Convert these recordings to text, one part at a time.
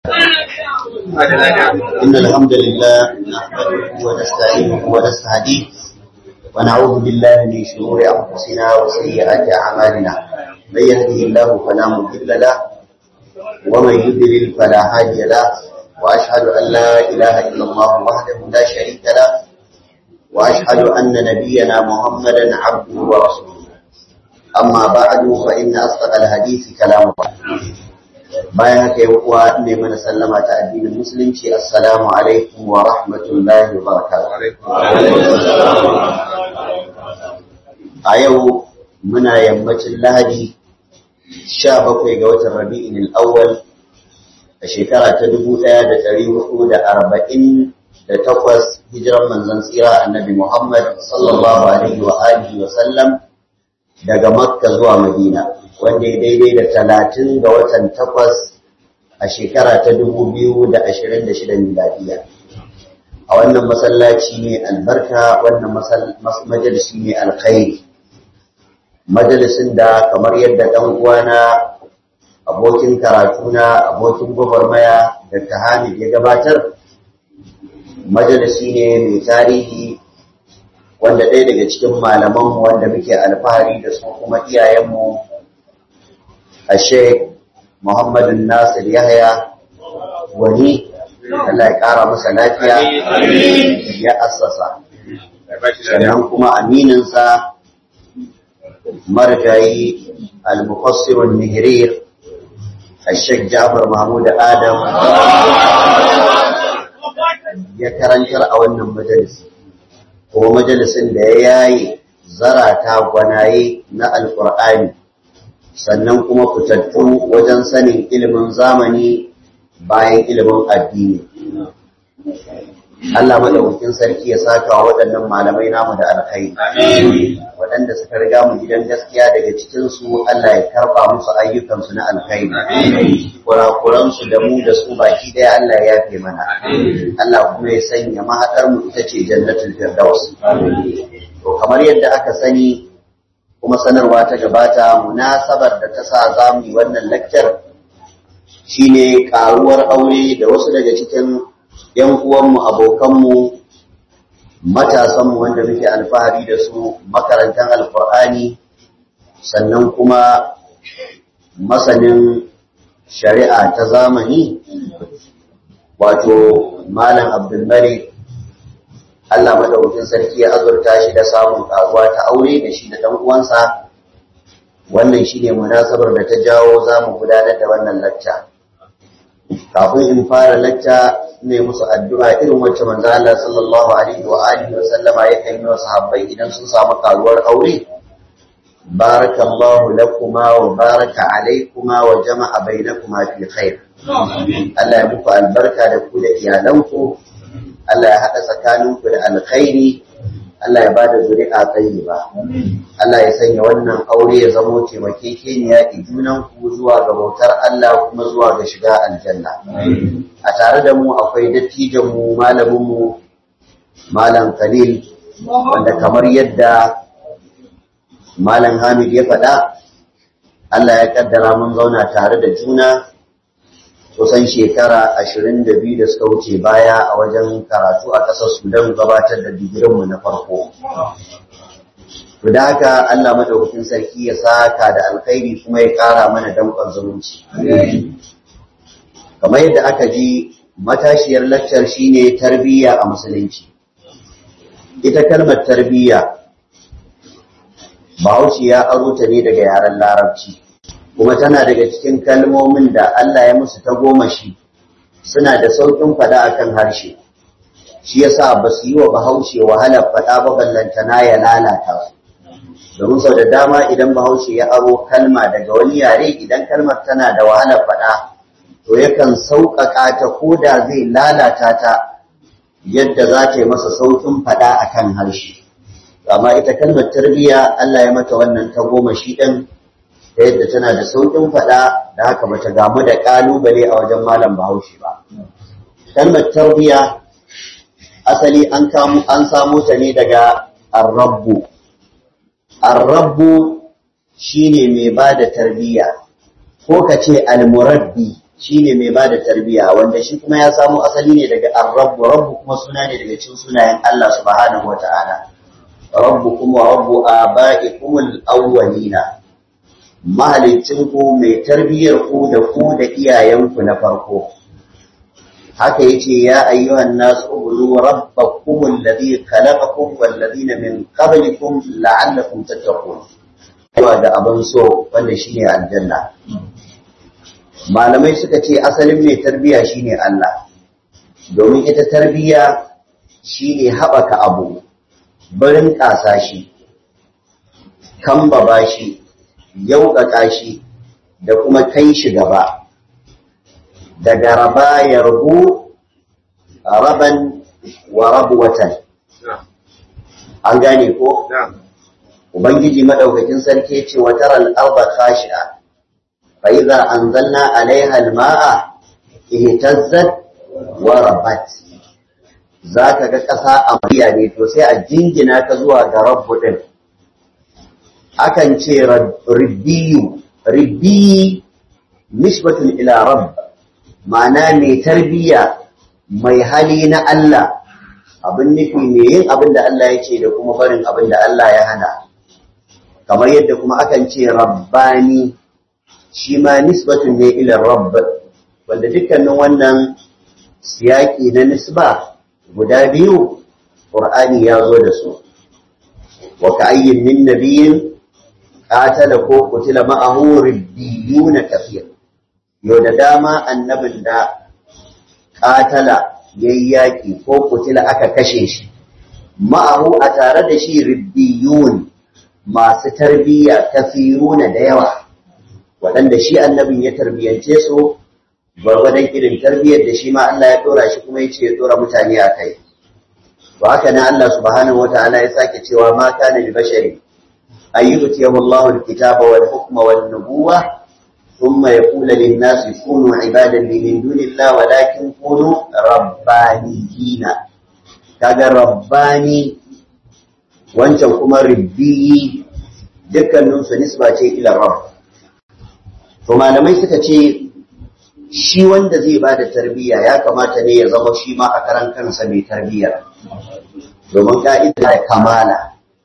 إن الحمد لله نحمده ونستعينه ونستهديه ونعوذ بالله من شرور أنفسنا وسيئات أعمالنا من يهده الله فلا مضل له ومن يضلل فلا هادي له وأشهد أن لا إله إلا الله وحده لا شريك له وأشهد أن نبينا محمدا عبده ورسوله أما بعد فإن أصدق الحديث كلام الله bayan haka yi kuwa ne mana sallama ta addinin musulunci assalamu alaikum wa rahmatullahi wa barakatuh a yau muna yammacin lahadi 17 ga watan rabi'in al-awwal a shekara ta 1448 hijiran manzon tsira annabi Muhammad sallallahu alaihi wa alihi wa sallam daga Makka zuwa Madina wanda ya daidai da talatin ga watan takwas a shekara ta dubu biyu da ashirin da shida miladiya a wannan masallaci ne albarka wannan majalisi ne alkhairi majalisin da kamar yadda ɗan uwana abokin karatuna abokin gwagwarmaya da Hamid ya gabatar majalisi ne mai tarihi wanda ɗaya daga cikin malamanmu wanda muke alfahari da su kuma iyayenmu a sheik muhammadu nasir yahya wani Allah ya ƙara masa lafiya ya assasa sannan kuma amininsa marjayi al-mufassirun nihrir الشيخ جعفر محمود آدم ya karantar a wannan majalisi ko majalisin da ya yayi zarata gwanaye na alkur'ani sannan kuma fitattu wajen sanin ilimin zamani bayan ilimin addini Allah madaukakin sarki ya saka wa waɗannan malamai namu da alkhairi waɗanda suka riga mu gidan gaskiya daga cikin su Allah ya karba musu ayyukan su na alkhairi kurakuran su da mu da su baki daya Allah ya yafe mana Allah kuma ya sanya mahadar mu ita ce jannatul firdaus to kamar yadda aka sani kuma sanarwa ta gabata munasabar da ta sa zamu yi wannan lecture shine karuwar aure da wasu daga cikin ‘yan uwanmu, abokanmu, matasanmu wanda muke alfahari da su makarantar alkur'ani sannan kuma masanin shari'a ta zamani wato malam abdulmalik Allah maɗaukin sarki ya azurta shi da samun karuwa ta aure da shi da ɗan uwansa wannan shine munasabar da ta jawo za mu gudanar da wannan lacca kafin in fara lacca ne musu addu'a irin wacce manzo Allah sallallahu alaihi wa alihi wa sallama ya kai wa sahabbai idan sun samu karuwar aure barakallahu lakuma wa baraka alaikuma wa jama'a bainakuma fi khair Allah ya muku albarka da ku da iyalanku Allah ya hada tsakaninku da alkhairi Allah ya bada zuri'a tayyiba Allah ya sanya wannan aure ya zamo taimakekeniya ki junan ku zuwa ga bautar Allah kuma zuwa ga shiga aljanna a tare da mu akwai dattijan mu malamin mu malam Khalil wanda kamar yadda malam Hamid ya faɗa Allah ya kaddara mun zauna tare da juna kusan shekara ashirin da biyu da suka wuce baya a wajen karatu a ƙasar Sudan gabatar da digirinmu na farko. To da haka Allah madaukakin sarki ya saka da alkhairi kuma ya ƙara mana danƙon zumunci. Kamar yadda aka ji matashiyar laccar shine tarbiyya a musulunci. Ita kalmar tarbiyya Bahaushe ya aro ta ne daga yaren Larabci. kuma tana daga cikin kalmomin da Allah ya musu ta goma shi suna da sauƙin faɗa akan harshe shi yasa ba su yi wa bahaushe wahalar faɗa ba ballantana ya lalata su domin sau da dama idan bahaushe ya aro kalma daga wani yare idan kalmar tana da wahalar faɗa to yakan sauƙaƙa ta ko da zai lalata ta yadda za ta yi masa sauƙin faɗa akan harshe amma ita kalmar tarbiyya Allah ya mata wannan ta goma shi ɗin ta yadda tana da sauƙin faɗa da haka bata gamu da ƙalubale a wajen malam bahaushe ba. Kalmar tarbiya asali an samo ta ne daga arrabbu. Arrabbu shine mai ba da tarbiyya ko ka ce almurabbi shine mai bada tarbiya wanda shi kuma ya samo asali ne daga ar-rabb rabb kuma suna ne daga cikin sunayen Allah subhanahu wata'ala rabbukum wa rabbu aba'ikum al-awwalina mahalicin ku mai tarbiyar ku da ku da iyayenku na farko haka yace ya ayyuhan nas ubudu rabbakum alladhi khalaqakum wal ladina min qablikum la'allakum tattaqun da abin so wanda shine aljanna malamai suka ce asalin mai tarbiya shine Allah domin ita tarbiya shine haɓaka abu barin ƙasa shi kambaba shi yauƙaƙa shi da kuma kai shi gaba daga raba ya rubu raban wa rabuwatan an gane ko? ubangiji madaukakin sarki ce wa taral arda khashi'a fa idza anzalna 'alayha al-ma'a ihtazzat wa rabat zaka ga ƙasa a mariya ne to sai a jingina ka zuwa ga rabbu din akan ce ribbiyu ribbi nisbatun ila rabb ma'ana mai tarbiya mai hali na Allah abin nufi mai yin abin da Allah ya ce da kuma barin abin da Allah ya hana kamar yadda kuma akan ce rabbani shi ma nisbatun ne ila rabb wanda dukkanin wannan siyaki na nisba guda biyu qur'ani ya zo da su wa ka'ayyin min nabiyyin qatala ko qutila ma'ahu ribbiyuna kathir yau da dama annabin da qatala yayyaki ko qutila aka kashe shi ma'ahu a tare da shi ribbiyun masu tarbiyya kafiruna da yawa waɗanda shi annabin ya tarbiyance su gwargwadon irin tarbiyyar da shi ma Allah ya ɗora shi kuma ya ce ya ɗora mutane a kai ba haka na Allah subhanahu wa ta'ala ya sake cewa ma kana li bashari an yutiyahu Allahu al-kitaba wal hukma wan nubuwa thumma yaqulu lin nasi kunu ibadan li min dunillah walakin kunu rabbaniyina kaga rabbani wancan kuma ribbiyi dukkaninsu nisba ce ila rabb to malamai suka ce shi wanda zai ba da tarbiyya ya kamata ne ya zama shi ma a karan kansa mai tarbiyya domin ka'ida da kamala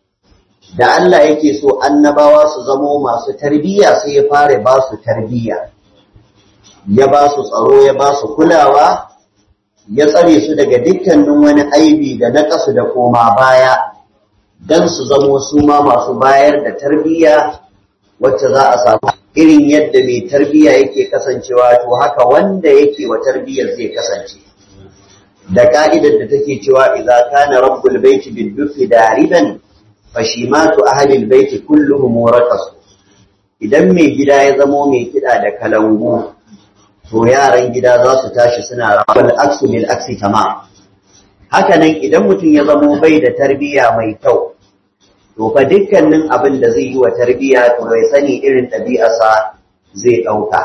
da Allah yake so annabawa su zamo masu tarbiyya sai ya fara ba su tarbiyya ya ba su tsaro ya ba su kulawa ya tsare su daga dukkanin wani aibi da na kasu da koma baya don su zamo su ma masu bayar da tarbiyya wacce za a samu irin yadda mai tarbiyya yake kasancewa to haka wanda yake wa tarbiyyar zai kasance da ka'idar da take cewa idza kana rabbul baiti bil dufi dariban fashimatu ahli al baiti kulluhum muraqas idan mai gida ya zamo mai kida da kalangu to yaran gida za su tashi suna rawal aksu bil aksi tamam haka nan idan mutum ya zamo bai da tarbiyya mai kyau to fa dukkanin abin da zai yi wa tarbiyya to bai sani irin ɗabi'arsa zai ɗauka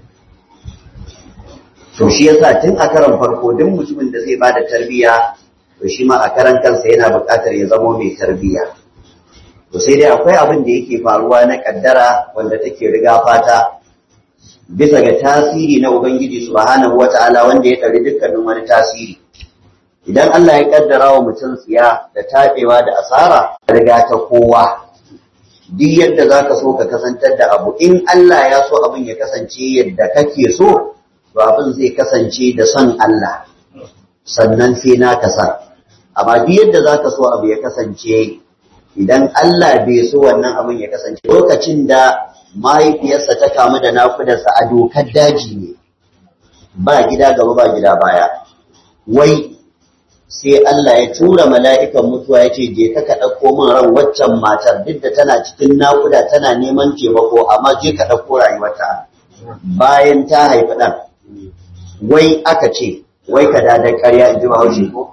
to shi yasa tun a karan farko duk mutumin da zai bada tarbiyya to shi ma a karan kansa yana buƙatar ya zamo mai tarbiyya to sai dai akwai abin da yake faruwa na kaddara wanda take riga fata bisa ga tasiri na ubangiji subhanahu wata'ala wanda ya tare dukkanin wani tasiri idan Allah ya kaddara wa mutum tsiya da taɓewa da asara riga ta kowa duk yadda za ka so ka kasantar da abu in Allah ya so abin ya kasance yadda kake so to abin zai kasance da son Allah sannan sai na kasa amma duk yadda za ka so abu ya kasance idan Allah bai so wannan abin ya kasance lokacin da mahaifiyarsa ta kamu da nakudarsa a dokar daji ne ba gida gaba ba gida baya wai sai Allah ya tura mala'ikan mutuwa ya ce, Je ka ka ɗauko min ran waccan matar duk da tana cikin naƙuda tana neman taimako, amma je ka ɗauko rayuwata bayan ta haifi ɗan. Wai aka ce, wai ka da ƙarya in ji haushe ko?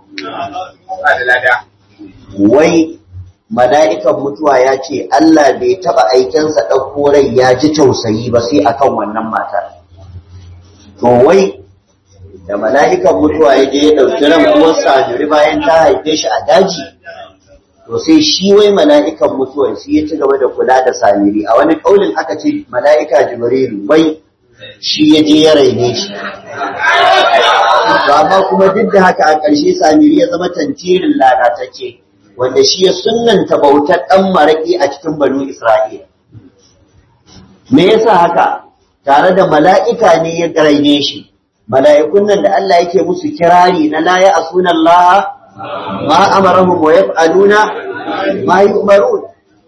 Wai mala'ikan mutuwa ya ce, Allah bai taɓa aikensa ɗauko rai ya ji tausayi ba sai akan wannan matar. To wai da mala'ikan mutuwa ya je ya ɗauki ran uwarsa jiri bayan ta haife shi a daji to sai shi wai mala'ikan mutuwa shi ya ci gaba da kula da samiri a wani ƙaunin aka ce mala'ika jibrilu wai shi ya je ya raine shi amma kuma duk da haka a ƙarshe samiri ya zama tantirin lalatacce wanda shi ya sunanta bautar ɗan maraƙi a cikin banu isra'ila me yasa haka tare da mala'ika ne ya raine shi mala'ikun nan da Allah yake musu kirari na la ya asuna Allah ma amarahum wa yaf'aluna ma yu'marun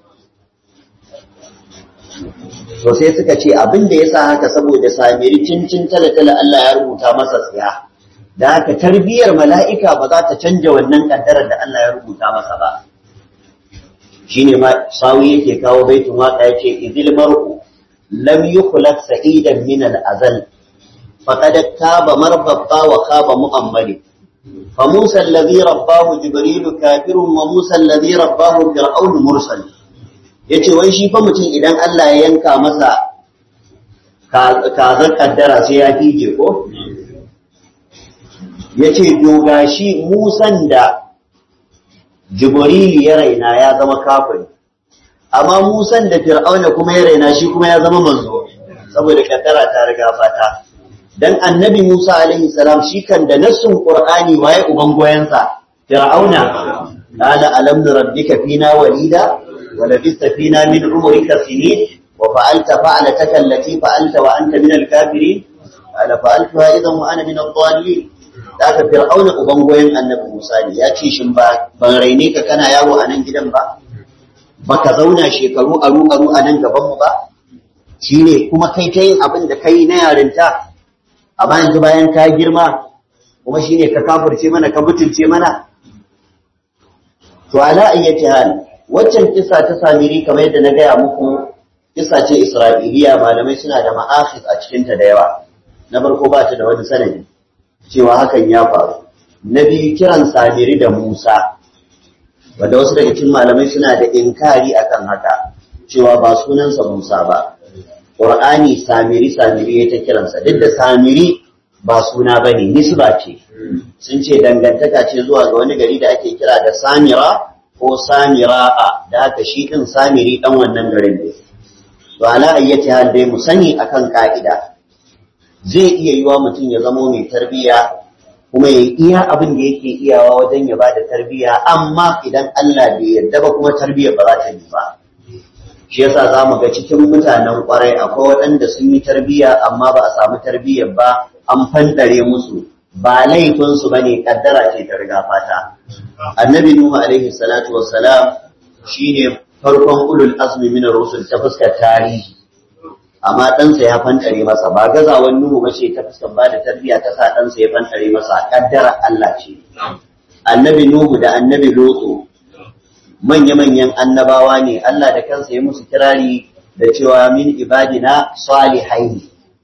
to sai suka ce abin da yasa haka saboda samiri cincin talatala Allah ya rubuta masa tsiya da haka tarbiyar mala'ika ba za ta canja wannan kaddarar da Allah ya rubuta masa ba shine ma sawi yake kawo baitun waka yace idil mar'u lam yukhlaq sa'idan min al-azal فقد تاب مربطا وخاب مؤمل فموسى الذي رباه جبريل كافر وموسى الذي رباه فرعون مرسل yace wai shi fa mutum idan Allah ya yanka masa kazar kaddara sai ya fije ko yace doga shi Musan da Jibril ya raina ya zama kafiri amma Musan da Fir'auna kuma ya raina shi kuma ya zama manzo saboda kaddara ta riga fata dan annabi Musa alaihi salam shi kan da nassun Qur'ani waye uban goyensa Fir'auna qala alam nurabbika fina walida wa labista fina min umrika sinin wa fa'alta fa'lataka allati fa'alta wa anta min al-kafirin qala fa'altuha idan wa ana min ad-dallin daga Fir'auna uban goyen annabi Musa ne ya ce shin ba ban raine ka kana yawo a nan gidan ba baka zauna shekaru aru aru a nan gaban mu ba shine kuma kai ta yin abin da kai na yarinta amma yanzu bayan ka girma kuma shine ka kafirce mana ka mutunce mana to ala ayyati hal waccan kissa ta samiri kamar yadda na gaya muku kissa ce isra'iliya malamai suna da ma'akhis a cikin ta da yawa na farko ba ta da wani sanadi cewa hakan ya faru na biyu kiran samiri da musa wanda wasu daga cikin malamai suna da inkari akan haka cewa ba sunansa musa ba Qur'ani samiri samiri ya ta kiransa duk da samiri ba suna bane nisba ce sun ce dangantaka ce zuwa ga wani gari da ake kira da samira ko samira'a da haka shi din samiri dan wannan garin ne to ala ayyati hal dai mu sani akan ka'ida zai iya yiwa mutum ya zamo mai tarbiya kuma ya iya abin da yake iyawa wajen ya bada tarbiya amma idan Allah bai yarda ba kuma tarbiyar ba za ta yi ba shi yasa za mu ga cikin mutanen kwarai akwai waɗanda sun yi tarbiyya amma ba a samu tarbiyyar ba an fandare musu ba laifinsu ba ne ƙaddara ce ta riga fata annabi nuhu alaihi salatu wassalam shine farkon ulul azmi min rusul ta fuskar tarihi amma ɗansa ya fantare masa ba gazawan nuhu ba ce ta fuskar ba da tarbiyya ta sa ɗansa ya fantare masa ƙaddara Allah ce annabi nuhu da annabi lutsu manya-manyan annabawa ne Allah da kansa ya musu kirari da cewa min ibadina salihaini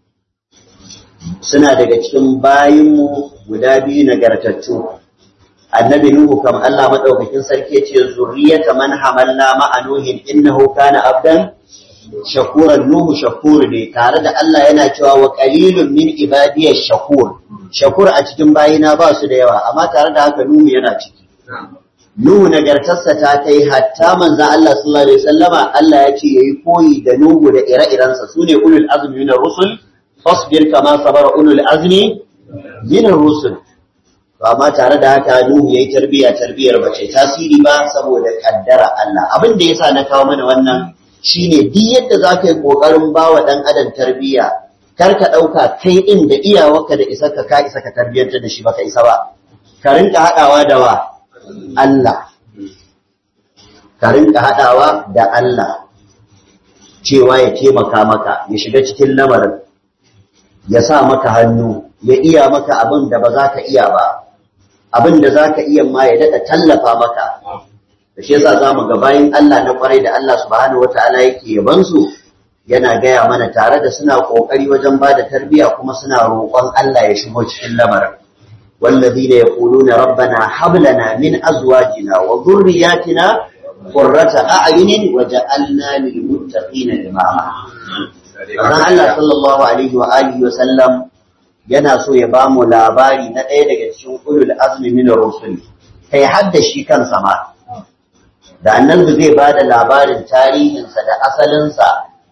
suna daga cikin bayinmu guda biyu nagartattu annabi nuhu kam Allah madaukakin sarki ce zurriyata man hamalna ma'a nuhin innahu kana abdan shakuran nuhu shakur ne tare da Allah yana cewa wa qalilun min ibadiyash shakur shakur a cikin bayina ba su da yawa amma tare da haka nuhu yana ciki Nuhu nagartarsa ta kai hatta manzan Allah sallallahu Alaihi wasallama Allah ya ce ya yi koyi da Nuhu da ire-irensa su ne ulul azumi minar rusul, fasbir kama sabara ulul azumi minar rusul. Amma tare da haka Nuhu ya yi tarbiyya tarbiyyar ba ce tasiri ba saboda kaddara Allah. Abin da ya sa na kawo mana wannan shine duk yadda za ka yi ƙoƙarin ba wa ɗan adam tarbiyya kar ka ɗauka kai ɗin da iyawarka da isa ka ka isa ka tarbiyyantar da shi baka isa ba. Ka rinka haɗawa da wa Allah, ka rinka haɗawa da Allah cewa ya taimaka maka, ya shiga cikin lamarin, ya sa maka hannu, ya iya maka abin da ba za ka iya ba, abin da za ka iya ma ya daɗa tallafa maka. Da shi yasa za mu ga bayan Allah na kwarai da Allah subhanahu wa ta'ala yake yabansu yana gaya mana tare da suna ƙoƙari wajen ba da tarbiyya kuma suna roƙon Allah ya shigo cikin lamarin. والذين يقولون ربنا هب لنا من ازواجنا وذرياتنا قرة اعين وجعلنا للمتقين اماما Azan Allah sallallahu alaihi wa alihi wa sallam yana so ya bamu labari na ɗaya daga cikin ulul azmi min rusul kai hadda shi kansa ma da annabi zai bada labarin tarihinsa da asalinsa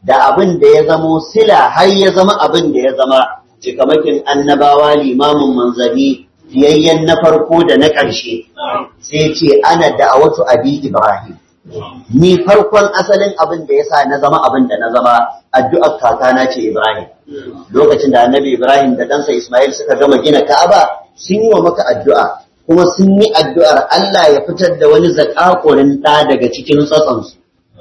da abin da ya zamo sila har ya zama abin da ya zama cikamakin annabawa limamin manzanni fiyayyen na farko da na ƙarshe sai ce ana da'awatu abi ibrahim ni farkon asalin abin da ya sa na zama abin da na zama addu'ar kakana ce ibrahim lokacin da annabi ibrahim da ɗansa ismail suka gama gina ka'aba sun yi wa maka addu'a kuma sun yi addu'ar allah ya fitar da wani zakakurin ɗa daga cikin tsatsansu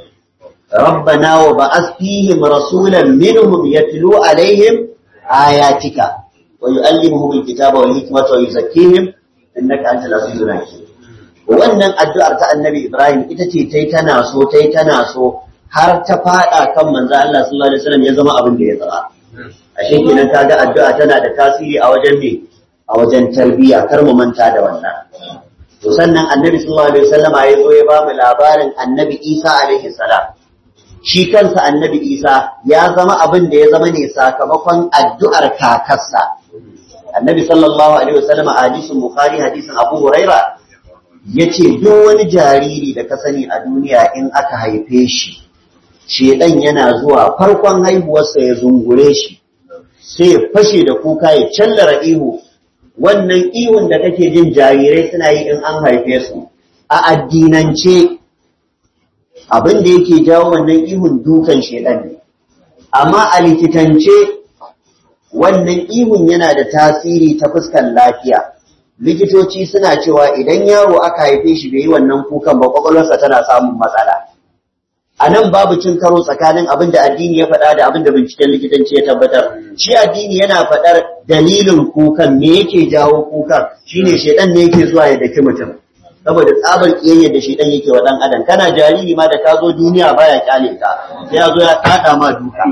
ربنا وبعث فيهم رسولا منهم يتلو عليهم آياتك ويؤلمهم الكتاب والحكمة ويزكيهم إنك أنت العزيز الحكيم wannan addu'ar ta annabi Ibrahim ita ce tai tana so tai tana so har ta fada kan manzo Allah sallallahu alaihi wasallam ya zama abin da ya zama ashe kenan kaga addu'a tana da tasiri a wajen me a wajen tarbiyya kar mu manta da wannan to sannan annabi sallallahu alaihi wasallama ya zo ya ba mu labarin annabi Isa alaihi salam shi kansa annabi isa ya zama abin da ya zama ne sakamakon addu'ar kakarsa annabi sallallahu alaihi wasallam a hadisin bukhari hadisin abu huraira ya ce duk wani jariri da ka sani a duniya in aka haife shi shedan yana zuwa farkon haihuwarsa ya zungure shi sai ya fashe da kuka ya callara ihu wannan ihun da kake jin jarirai suna yi in an haife su a addinance abin da yake jawo wannan ihun dukan shedan ne amma a likitance wannan ihun yana da tasiri ta fuskar lafiya likitoci suna cewa idan yaro aka haife shi bai yi wannan kukan ba kwakwalwarsa tana samun matsala a nan babu cin karo tsakanin abin da addini ya faɗa da abin da binciken likitanci ya tabbatar shi addini yana faɗar dalilin kukan me yake jawo kukan shine shedan ne yake zuwa ya daki mutum saboda tsabar kiyayya da shi dan yake wa dan adam kana jariri ma da ka zo duniya baya kyale ka sai ya zo ya kada ma duka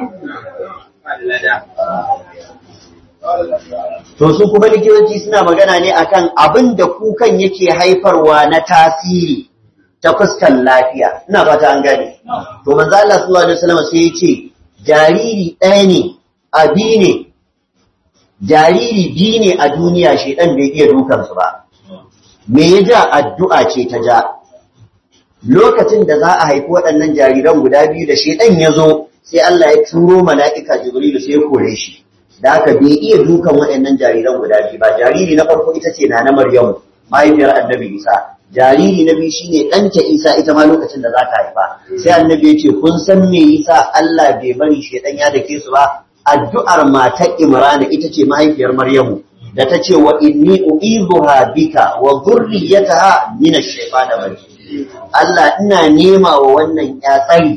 to su kuma likitoci suna magana ne akan abin da kukan yake haifarwa na tasiri ta fuskar lafiya ina fata an gane to manzo Allah sallallahu alaihi wasallam sai ya ce jariri ɗaya ne abi ne jariri biyu ne a duniya shedan bai iya dukansu ba me ya ja addu'a ce ta ja lokacin da za a haifi waɗannan jariran guda biyu da shedan ya zo sai Allah ya turo mala'ika Jibrilu sai ya kore shi da haka bai iya dukan waɗannan jariran guda biyu ba jariri na farko ita ce na na Maryamu mahaifiyar Annabi Isa jariri na biyu shine ɗanta Isa ita ma lokacin da za ta haifa sai Annabi ya ce kun san me yasa Allah bai bari shedan ya dake su ba addu'ar matar Imrana ita ce mahaifiyar Maryamu da ta ce wa inni u'izuha bika wa dhurriyyataha min ash-shaytanir rajim Allah ina nema wa wannan ya tsari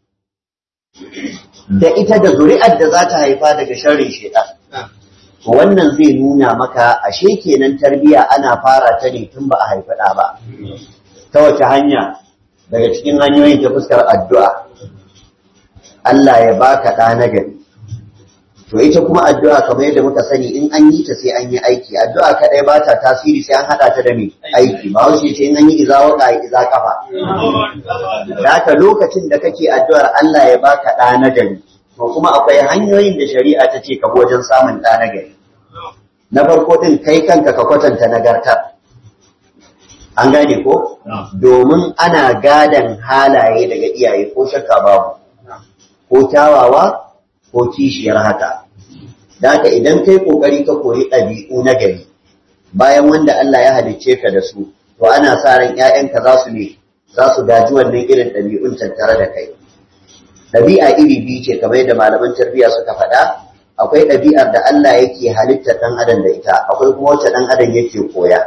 da ita da zuri'ar da za ta haifa daga sharrin shaytan wannan zai nuna maka ashe kenan tarbiya ana fara ta ne tun ba a haifi ɗa ba ta wace hanya daga cikin hanyoyin ta fuskar addu'a Allah ya baka ɗa na gari to ita kuma addu'a kamar yadda muka sani in an yi ta sai an yi aiki addu'a kadai ba ta tasiri sai an hada ta da mai aiki ba wasu ce in an yi iza waka iza kafa da haka lokacin da kake addu'ar Allah ya baka ɗa na gari to kuma akwai hanyoyin da shari'a ta ce ka wajen samun ɗa na gari na farko din kai kanka ka kwatanta nagarta an gane ko domin ana gadan halaye daga iyaye ko shakka babu ko kyawawa ko kishiyar haka. Da haka idan kai ƙoƙari ka koyi ɗabi'u na gari, bayan wanda Allah ya halicce ka da su, to ana sa ran ‘ya'yanka za su ne, za su gaji wannan irin ɗabi'un tattare da kai. Ɗabi'a iri biyu ce kamar yadda malaman tarbiyya suka faɗa, akwai ɗabi'ar da Allah yake halitta ɗan adam da ita, akwai kuma wacce ɗan adam yake koya.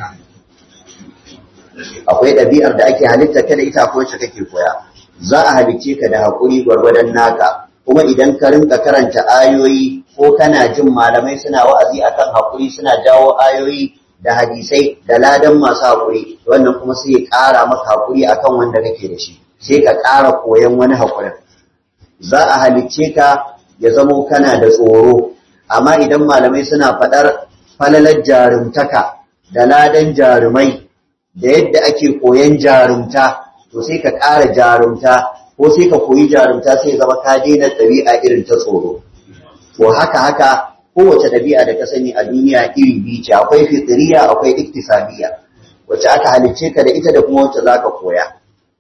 Akwai ɗabi'ar da ake halitta ka da ita, akwai wacce kake koya. Za a halicce ka da haƙuri gwargwadon naka, kuma idan ka rinka karanta ayoyi ko kana jin malamai suna wa'azi akan hakuri suna jawo ayoyi da hadisai da ladan masu hakuri wannan kuma sai ya ƙara maka hakuri akan wanda kake da shi sai ka ƙara koyon wani hakurin za a halicce ka ya zamo kana da tsoro amma idan malamai suna faɗar falalar jarumtaka da ladan jarumai da yadda ake koyon jarumta to sai ka ƙara jarumta ko sai ka koyi jarumta sai zama ka daina ɗabi'a irin ta tsoro to haka haka kowace ɗabi'a da ka sani a duniya iri biyu ce akwai fitriya akwai iktisabiyya wacce aka halicce ka da ita da kuma wacce zaka koya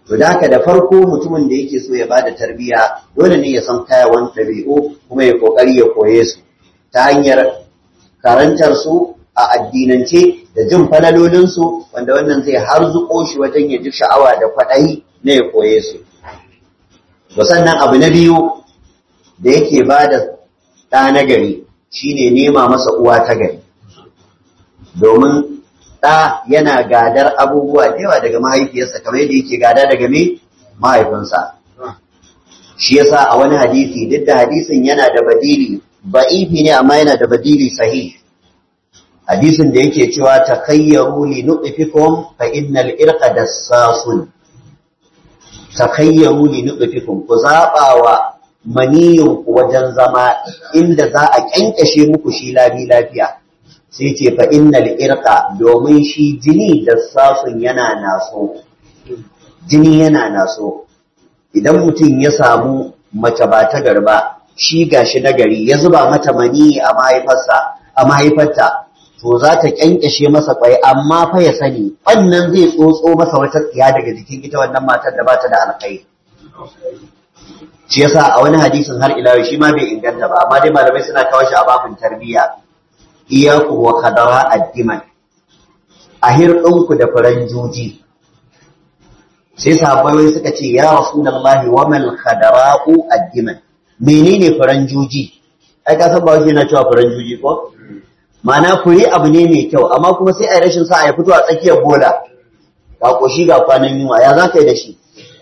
to da haka da farko mutumin da yake so ya bada tarbiyya dole ne ya san kayawan ɗabi'u kuma ya kokari ya koye su ta hanyar karantar su a addinance da jin falalolin su wanda wannan zai harzuko shi wajen ya ji sha'awa da kwaɗayi na ya koye su to sannan abu na biyu da yake bada ɗa na gari shine nema masa uwa ta gari domin ɗa yana gadar abubuwa da yawa daga mahaifiyarsa kamar yadda yake gada daga me mahaifinsa shi yasa a wani hadisi duk da hadisin yana da badili ba'ifi ne amma yana da badili sahih hadisin da yake cewa takayyaru li nutfikum fa innal irqa dassasun takayyaru li nutfikum ku zabawa maniyin ku wajen zama inda za a kyankashe muku shi labi lafiya sai ce fa innal irqa domin shi jini da sasun yana naso jini yana naso idan mutum ya samu mace ba ta garba shi gashi nagari ya zuba mata mani a mahaifarsa a mahaifarta to za ta kyankyashe masa kwai amma fa ya sani wannan zai tsotso masa wata tsiya daga jikin ita wannan matar da ba ta da alkai shi yasa a wani hadisin har ila shi ma bai inganta ba amma dai malamai suna kawo shi a babin tarbiyya iyaku wa kadara addiman a hirɗinku da faranjoji sai sahabbai suka ce ya rasulullahi wa mal khadara'u addiman menene faranjoji ai ka san ba wani na cewa faranjoji ko ma'ana fure abu ne mai kyau amma kuma sai ai rashin sa ya fito a tsakiyar bola ga koshi ga kwanan yunwa ya za ka yi da shi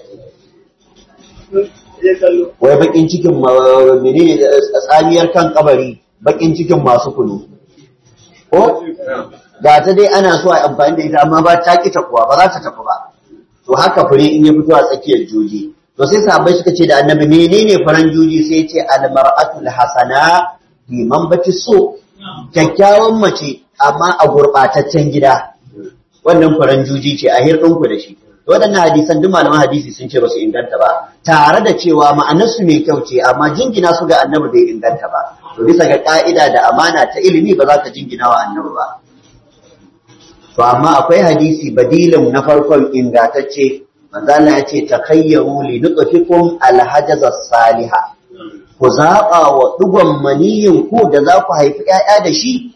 wai bakin cikin menene tsamiyar kan kabari bakin cikin masu kunu ko ga ta dai ana so a amfani da ita amma ba ta ki kuwa ba za ta tafi ba to haka fure in ya fito a tsakiyar joji to sai sahabbai suka ce da annabi menene faran joji sai ya ce almar'atul hasana liman bati so kyakkyawan mace amma a gurbataccen gida wannan faran joji ce a hirɗinku da shi to waɗannan hadisan duk malaman hadisi sun ce ba su inganta ba tare da cewa ma'anarsu mai kyau ce amma jingina su ga annabi bai inganta ba to bisa ga ka'ida da amana ta ilimi ba za ka jingina wa annabi ba to amma akwai hadisi badilin na farkon ingantacce manzo Allah ya ce takayyaru li nutfikum alhajaz salihah ku zaɓa wa ɗigon maniyin ku da za ku haifi ‘ya'ya da shi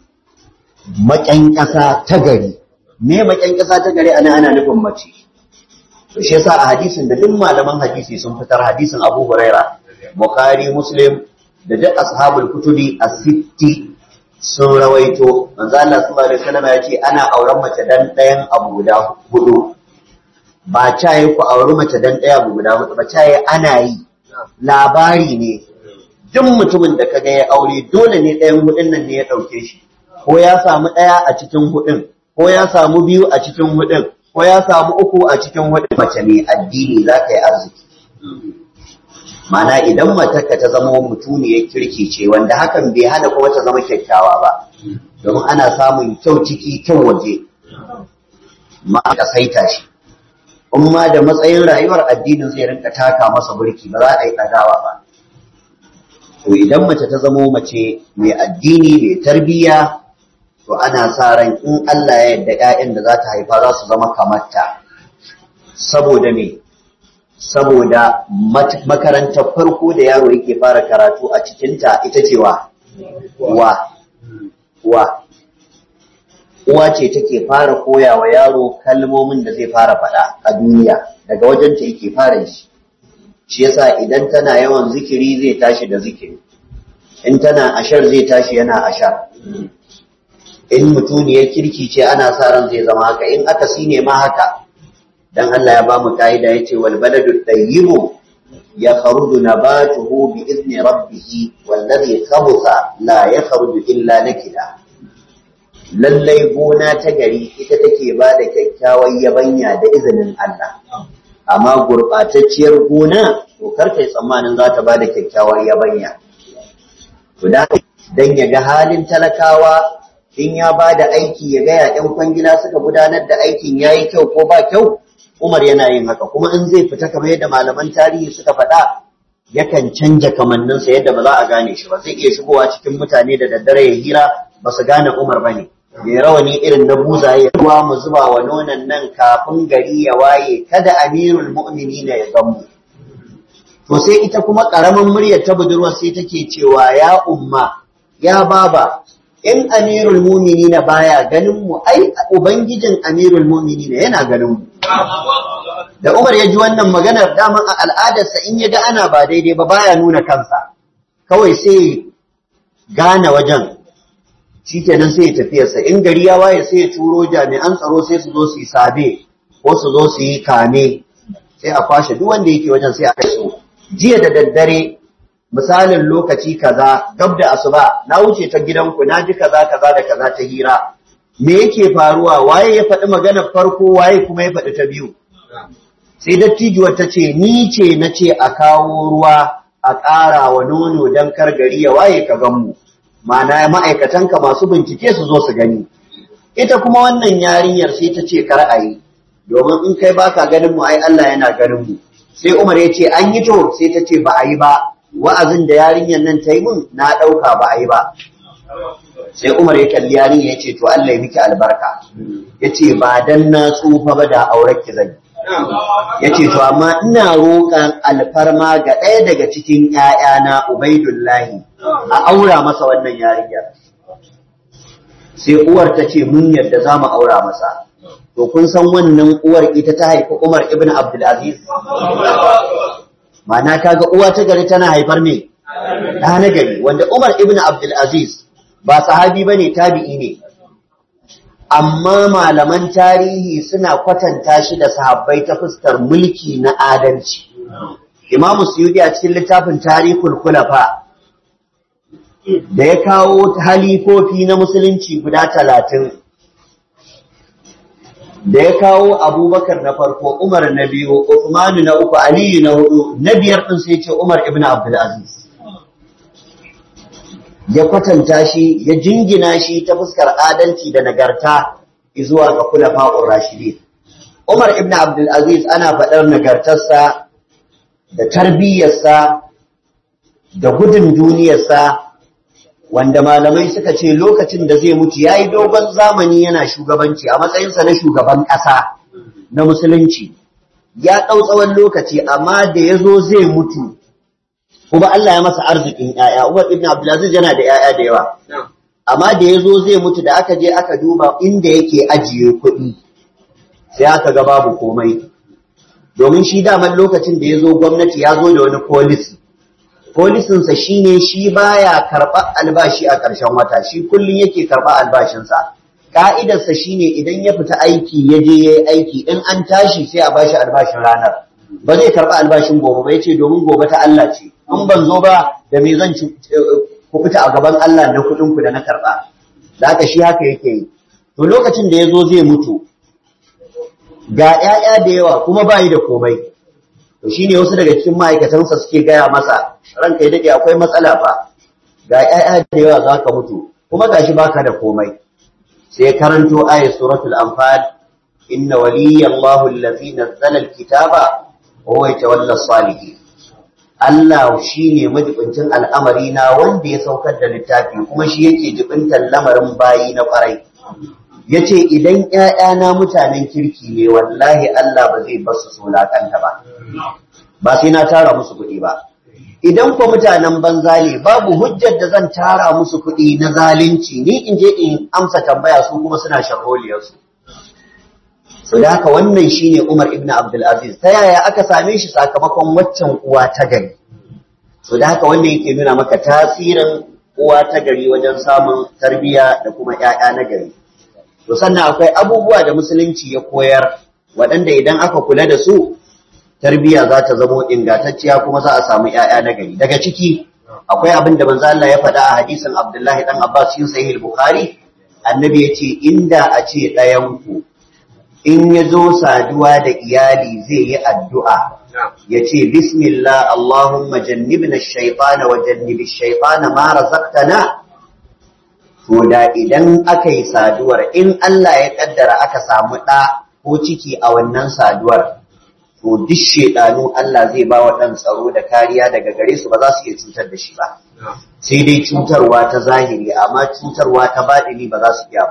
maƙyan ƙasa ta gari me maƙyan ƙasa ta gari ana ana nufin mace to shi yasa a hadisin da duk malaman hadisi sun fitar hadisin Abu Huraira Bukhari Muslim da duk ashabul kutubi as-sitti sun rawaito manzo Allah sallallahu alaihi wasallam ya ce ana auren mace dan ɗayan abu guda hudu ba caye ku auri mace dan ɗaya abu guda hudu ba caye ana yi labari ne duk mutumin da kaga ya aure dole ne ɗayan hudun nan ne ya ɗauke shi ko ya samu ɗaya a cikin hudun ko ya samu biyu a cikin hudun ko ya samu uku a cikin hudun mace mai addini za ka yi arziki mana idan matarka ta zama mutuniyar kirki ce wanda hakan bai hana kuma ta zama kyakkyawa ba domin ana samun kyau ciki kyau waje ma ka saita shi in ma da matsayin rayuwar addinin zai rinka taka masa burki ba za a yi ɗagawa ba to idan mace ta zamo mace mai addini mai tarbiyya to ana sa ran in Allah ya yarda ƴaƴan da za ta haifa za su zama kamarta saboda me saboda makarantar farko da yaro yake fara karatu a cikinta ita ce wa wa wa uwa ce take fara koya wa yaro kalmomin da zai fara faɗa a duniya daga wajenta yake fara shi shi yasa idan tana yawan zikiri zai tashi da zikiri in tana ashar zai tashi yana ashar in mutuniyar kirki ce ana sa ran zai zama haka in aka sine ma haka dan Allah ya bamu kaida yace wal baladu tayyibu yakhruju nabatuhu bi izni rabbih wallazi khabutha la yakhruju illa nakida lallai gona ta gari ita take ba da kyakkyawar yabanya da izinin Allah amma gurɓatacciyar gona to karkai tsammanin za ta ba da kyakkyawar yabanya to dan ya ga halin talakawa in ya ba da aiki ya gaya ‘yan kwangila suka gudanar da aikin ya yi kyau ko ba kyau umar yana yin haka kuma in zai fita kamar yadda malaman tarihi suka faɗa yakan canja kamanninsa yadda ba za a gane shi ba zai iya shigowa cikin mutane da daddare ya hira ba su gane umar ba ne mai rawani irin na buzaye ruwa mu zuba wa nonon nan kafin gari ya waye kada amirul mu'minina ya gamu to sai ita kuma karamin muryar ta budurwa sai take cewa ya umma ya baba in amirul mu'minina baya ganin mu ai ubangijin amirul mu'minina yana ganin mu da Umar ya ji wannan maganar daman a al'adarsa in ya ga ana ba daidai ba baya nuna kansa kawai sai gane wajen shi kenan sai ya tafiyarsa in gari ya waye sai ya turo jami'an tsaro sai su zo su yi sabe ko su zo su yi kame sai a kwashe duk wanda yake wajen sai a kai su jiya da daddare misalin lokaci kaza gab da asuba na wuce ta gidanku na ji kaza kaza da kaza ta hira me yake faruwa waye ya faɗi maganar farko waye kuma ya faɗi ta biyu sai dattijuwar ta ce ni ce na ce a kawo ruwa a ƙara wa nono don kar gari ya waye ka gan mu ma'ana ma'aikatanka masu bincike su zo su gani ita kuma wannan yarinyar sai ta ce kar a yi domin in kai baka ganin mu ai Allah yana ganin mu sai Umar ya ce an yi to sai ta ce ba a yi ba wa'azin da yarinyar nan ta yi mun na ɗauka ba a yi ba sai Umar ya kalli yarinya ya ce to Allah ya miki albarka ya ce ba dan na tsufa ba da auren ki zan ya ce to amma ina roƙan alfarma ga ɗaya daga cikin ‘ya'yana Ubaidullahi a aura masa wannan yarinyar sai uwar ta ce mun yadda za mu aura masa to kun san wannan uwar ita ta haifi Umar ibn Abdulaziz ma'ana kaga uwa ta gari tana haifar me ɗa na gari wanda Umar ibn Abdulaziz ba sahabi bane tabi'i ne amma malaman tarihi suna kwatanta shi da sahabbai ta fuskar mulki na adalci Imam Suyuti a cikin littafin Tarihul Khulafa da ya kawo halifofi na musulunci guda talatin da ya kawo abubakar na farko umar na biyu Uthmanu na uku aliyu na hudu na biyar ɗin sai ce umar ibn abdulaziz ya kwatanta shi ya jingina shi ta fuskar adalci da nagarta zuwa ga kulafa'ur rashidin umar ibn abdulaziz ana faɗar nagartarsa da tarbiyyarsa da gudun duniyarsa wanda malamai suka ce lokacin da zai mutu ya yi dogon zamani yana shugabanci a matsayinsa na shugaban ƙasa na musulunci ya ɗau tsawon lokaci amma da ya zo zai mutu kuma Allah ya masa arzikin ‘ya'ya Umar ibn Abdulaziz yana da ‘ya'ya da yawa amma da ya zo zai mutu da aka je aka duba inda yake ajiye kuɗi sai aka ga babu komai domin shi daman lokacin da ya zo gwamnati ya zo da wani polisi polisinsa shi ne shi baya karɓar albashi a ƙarshen wata shi kullum yake karɓar albashinsa ƙa'idarsa shi ne idan ya fita aiki ya je ya yi aiki in an tashi sai a bashi albashin ranar ba zai karɓi albashin gobe ba ya ce domin gobe ta Allah ce in ban zo ba da me zan ku fita a gaban Allah na kuɗinku da na karɓa da haka shi haka yake yi to lokacin da ya zo zai mutu ga ‘ya'ya da yawa kuma bayi da komai to shi ne wasu daga cikin ma'aikatansa suke gaya masa ranka ya daɗe akwai matsala fa ga ‘ya'ya da yawa za ka mutu kuma ga shi baka da komai sai karanto aya suratul anfal inna waliyallahu allazi nazzala alkitaba wa huwa yatawalla salihin Allah shi ne majibincin al'amari na wanda ya saukar da littafi kuma shi yake jibintar lamarin bayi na ƙwarai ya ce idan ‘ya'yana mutanen kirki ne wallahi Allah ba zai basu sulakanta ba ba sai na tara musu kuɗi ba idan kwa mutanen banza ne babu hujjar da zan tara musu kuɗi na zalunci ni in je in amsa tambaya su kuma suna sharholiyarsu so da haka wannan shine Umar ibn Abdul Aziz ta yaya aka same shi sakamakon waccan uwa ta gari so da haka wannan yake nuna maka tasirin uwa ta gari wajen samun tarbiyya da kuma ƴaƴa na gari to sannan akwai abubuwa da musulunci ya koyar waɗanda idan aka kula da su tarbiyya za ta zamo ingantacciya kuma za a samu ƴaƴa na gari daga ciki akwai abin da manzo Allah ya faɗa a hadisin Abdullahi dan Abbas cikin sahih Bukhari annabi ya ce inda a ce ɗayan ku in ya zo saduwa da iyali zai yi addu'a ya ce bismillah Allahumma jannibna shaitana wa jannibi shaitana ma razaqtana to da idan aka yi saduwar in Allah ya kaddara aka samu ɗa ko ciki a wannan saduwar to duk shaidanu Allah zai ba wa ɗan tsaro da kariya daga gare su ba za su iya cutar da shi ba sai dai cutarwa ta zahiri amma cutarwa ta baɗini ba za su iya ba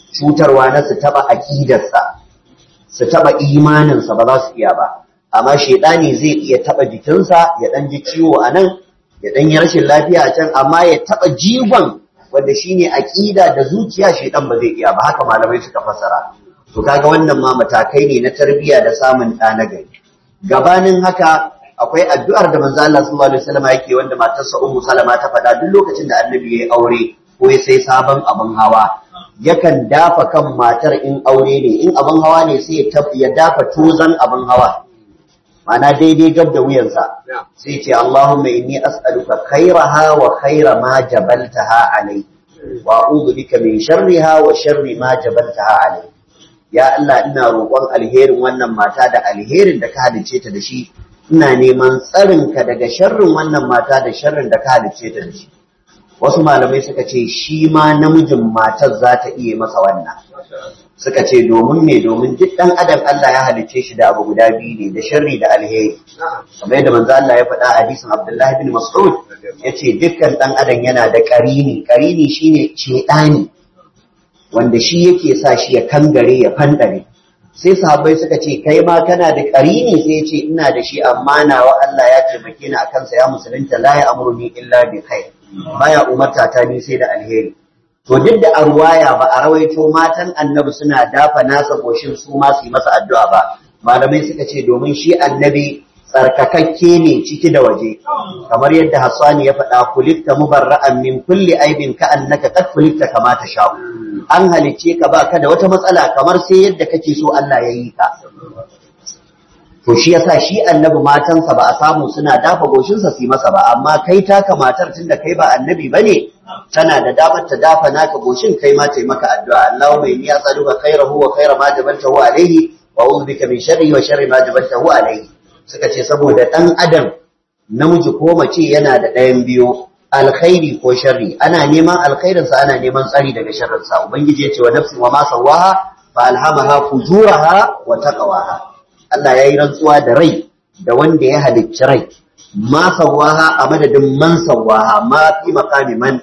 cutarwa na su taba aqidarsa su taba imaninsa ba za su iya ba amma shaidani zai iya taba jikinsa ya dan ji ciwo a nan ya dan yi rashin lafiya a can amma ya taba jigon wanda shine aqida da zuciya shaidan ba zai iya ba haka malamai suka fassara to kaga wannan ma matakai ne na tarbiyya da samun ɗa na gari gabanin haka akwai addu'ar da manzo Allah sallallahu alaihi wasallam yake wanda matarsa Ummu Salama ta faɗa duk lokacin da Annabi yayi aure ko ya sai sabon abin hawa yakan dafa kan matar in aure ne in abin hawa ne sai ya dafa tozan abin hawa mana daidai gab da wuyansa sai ce Allahumma inni as'aluka khairaha wa khaira ma jabaltaha alai wa a'udhu bika min sharriha wa sharri ma jabaltaha alai ya Allah ina roƙon alherin wannan mata da alherin da ka halice ta da shi ina neman tsarinka daga sharrin wannan mata da sharrin da ka halice ta da shi wasu malamai suka ce shi ma namijin matar za ta iya masa wannan suka ce domin me domin duk ɗan adam Allah ya halicce shi da abu guda biyu ne da sharri da alheri kamar yadda manzo Allah ya faɗa a hadisin Abdullahi bin Mas'ud yace dukkan ɗan adam yana da ƙarini ƙarini shine cedani wanda shi yake sa shi ya kangare ya fandare sai sahabbai suka ce kai ma kana da ƙarini sai ya ce ina da shi amma nawa Allah ya taimake ni akan sa ya musulunta la ya amruni illa bi khair baya umarta ta ni sai da alheri to duk da arwaya ba a rawaito matan annabi suna dafa nasa goshin su ma su yi masa addu'a ba malamai suka ce domin shi annabi tsarkakakke ne ciki da waje kamar yadda Hassani ya faɗa kulikta mubarra'an min kulli aibin ka annaka qad kulikta kama ta sha'u an halicce ka ba ka da wata matsala kamar sai yadda kake so Allah ya yi ka to shi yasa shi annabi matansa ba a samu suna dafa goshinsa su yi masa ba amma kai taka matar tunda kai ba annabi bane tana da damar ta dafa naka goshin kai ma ta yi maka addu'a Allahumma inni as'aluka khairahu wa khaira ma jabaltahu alayhi wa a'udhu bika min sharrihi wa sharri ma jabaltahu alayhi suka ce saboda dan adam namiji ko mace yana da ɗayan biyu alkhairi ko sharri ana neman alkhairinsa ana neman tsari daga sharrinsa ubangiji ya ce wa nafsin wa ma sawaha fa alhamaha fujuraha wa taqwaha Allah yayi rantsuwa da rai da wanda ya halicci rai ma sawaha a madadin man sawaha ma fi maqami man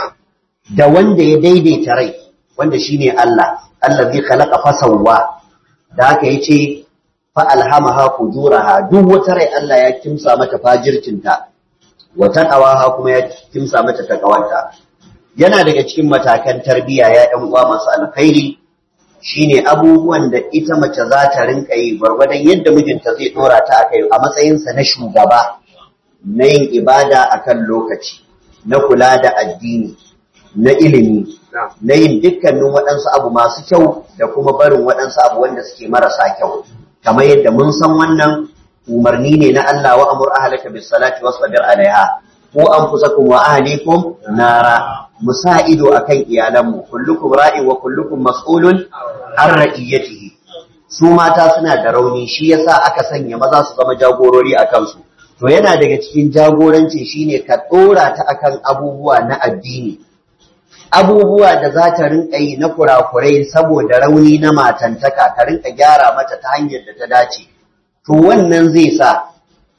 da wanda ya daidaita rai wanda shine Allah Allah zai khalaqa fa sawwa da haka yace fa alhamaha fujuraha duk wata rai Allah ya kimsa mata fajircinta wa taqawaha kuma ya kimsa mata takawanta yana daga cikin matakan tarbiyya ya ɗan uwa masu alkhairi shine abubuwan da ita mace za ta rinka yi gwargwadon yadda mijinta zai dora ta akai a matsayinsa na shugaba na yin ibada akan lokaci na kula da addini na ilimi na yin dukkanin waɗansu abu masu kyau da kuma barin waɗansu abu wanda suke marasa kyau kamar yadda mun san wannan umarni ne na Allah wa amur ahlaka bis salati wasbir alaiha ko anfusakum wa ahlikum nara musa ido akan iyalanmu kullukum ra'in wa kullukum mas'ulun an ra'iyatihi su mata suna da rauni shi yasa aka sanya maza su zama jagorori a kansu to yana daga cikin jagoranci shine ka dora ta akan abubuwa na addini abubuwa da za ta rinka yi na kurakurai saboda rauni na matantaka ka rinka gyara mata ta hanyar da ta dace to wannan zai sa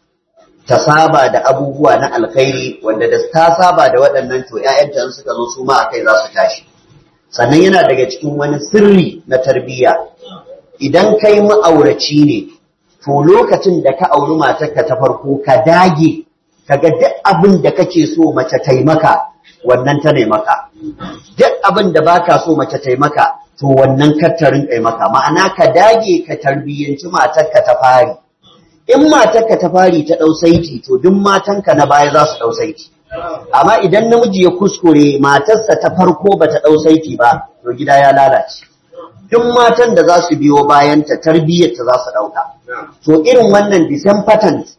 ta saba da abubuwa na alkhairi wanda da ta saba da waɗannan to ‘ya'yanta suka zo su ma a kai za su tashi sannan yana daga cikin wani sirri na tarbiyya idan kai ma'auraci ne to lokacin da ka auri matarka ta farko ka dage ka ga duk abin da kake so mace taimaka wannan ta maka duk abin da baka so mace taimaka to wannan kattarin kai maka ma'ana ka dage ka tarbiyyanci matarka ta fari in matarka ta fari ta ɗau saiti to duk matanka na baya za su ɗau saiti amma idan namiji ya kuskure matarsa ta farko ba ta ɗau saiti ba to gida ya lalace duk matan da za su biyo bayan ta tarbiyyar ta za su ɗauka to irin wannan disan patent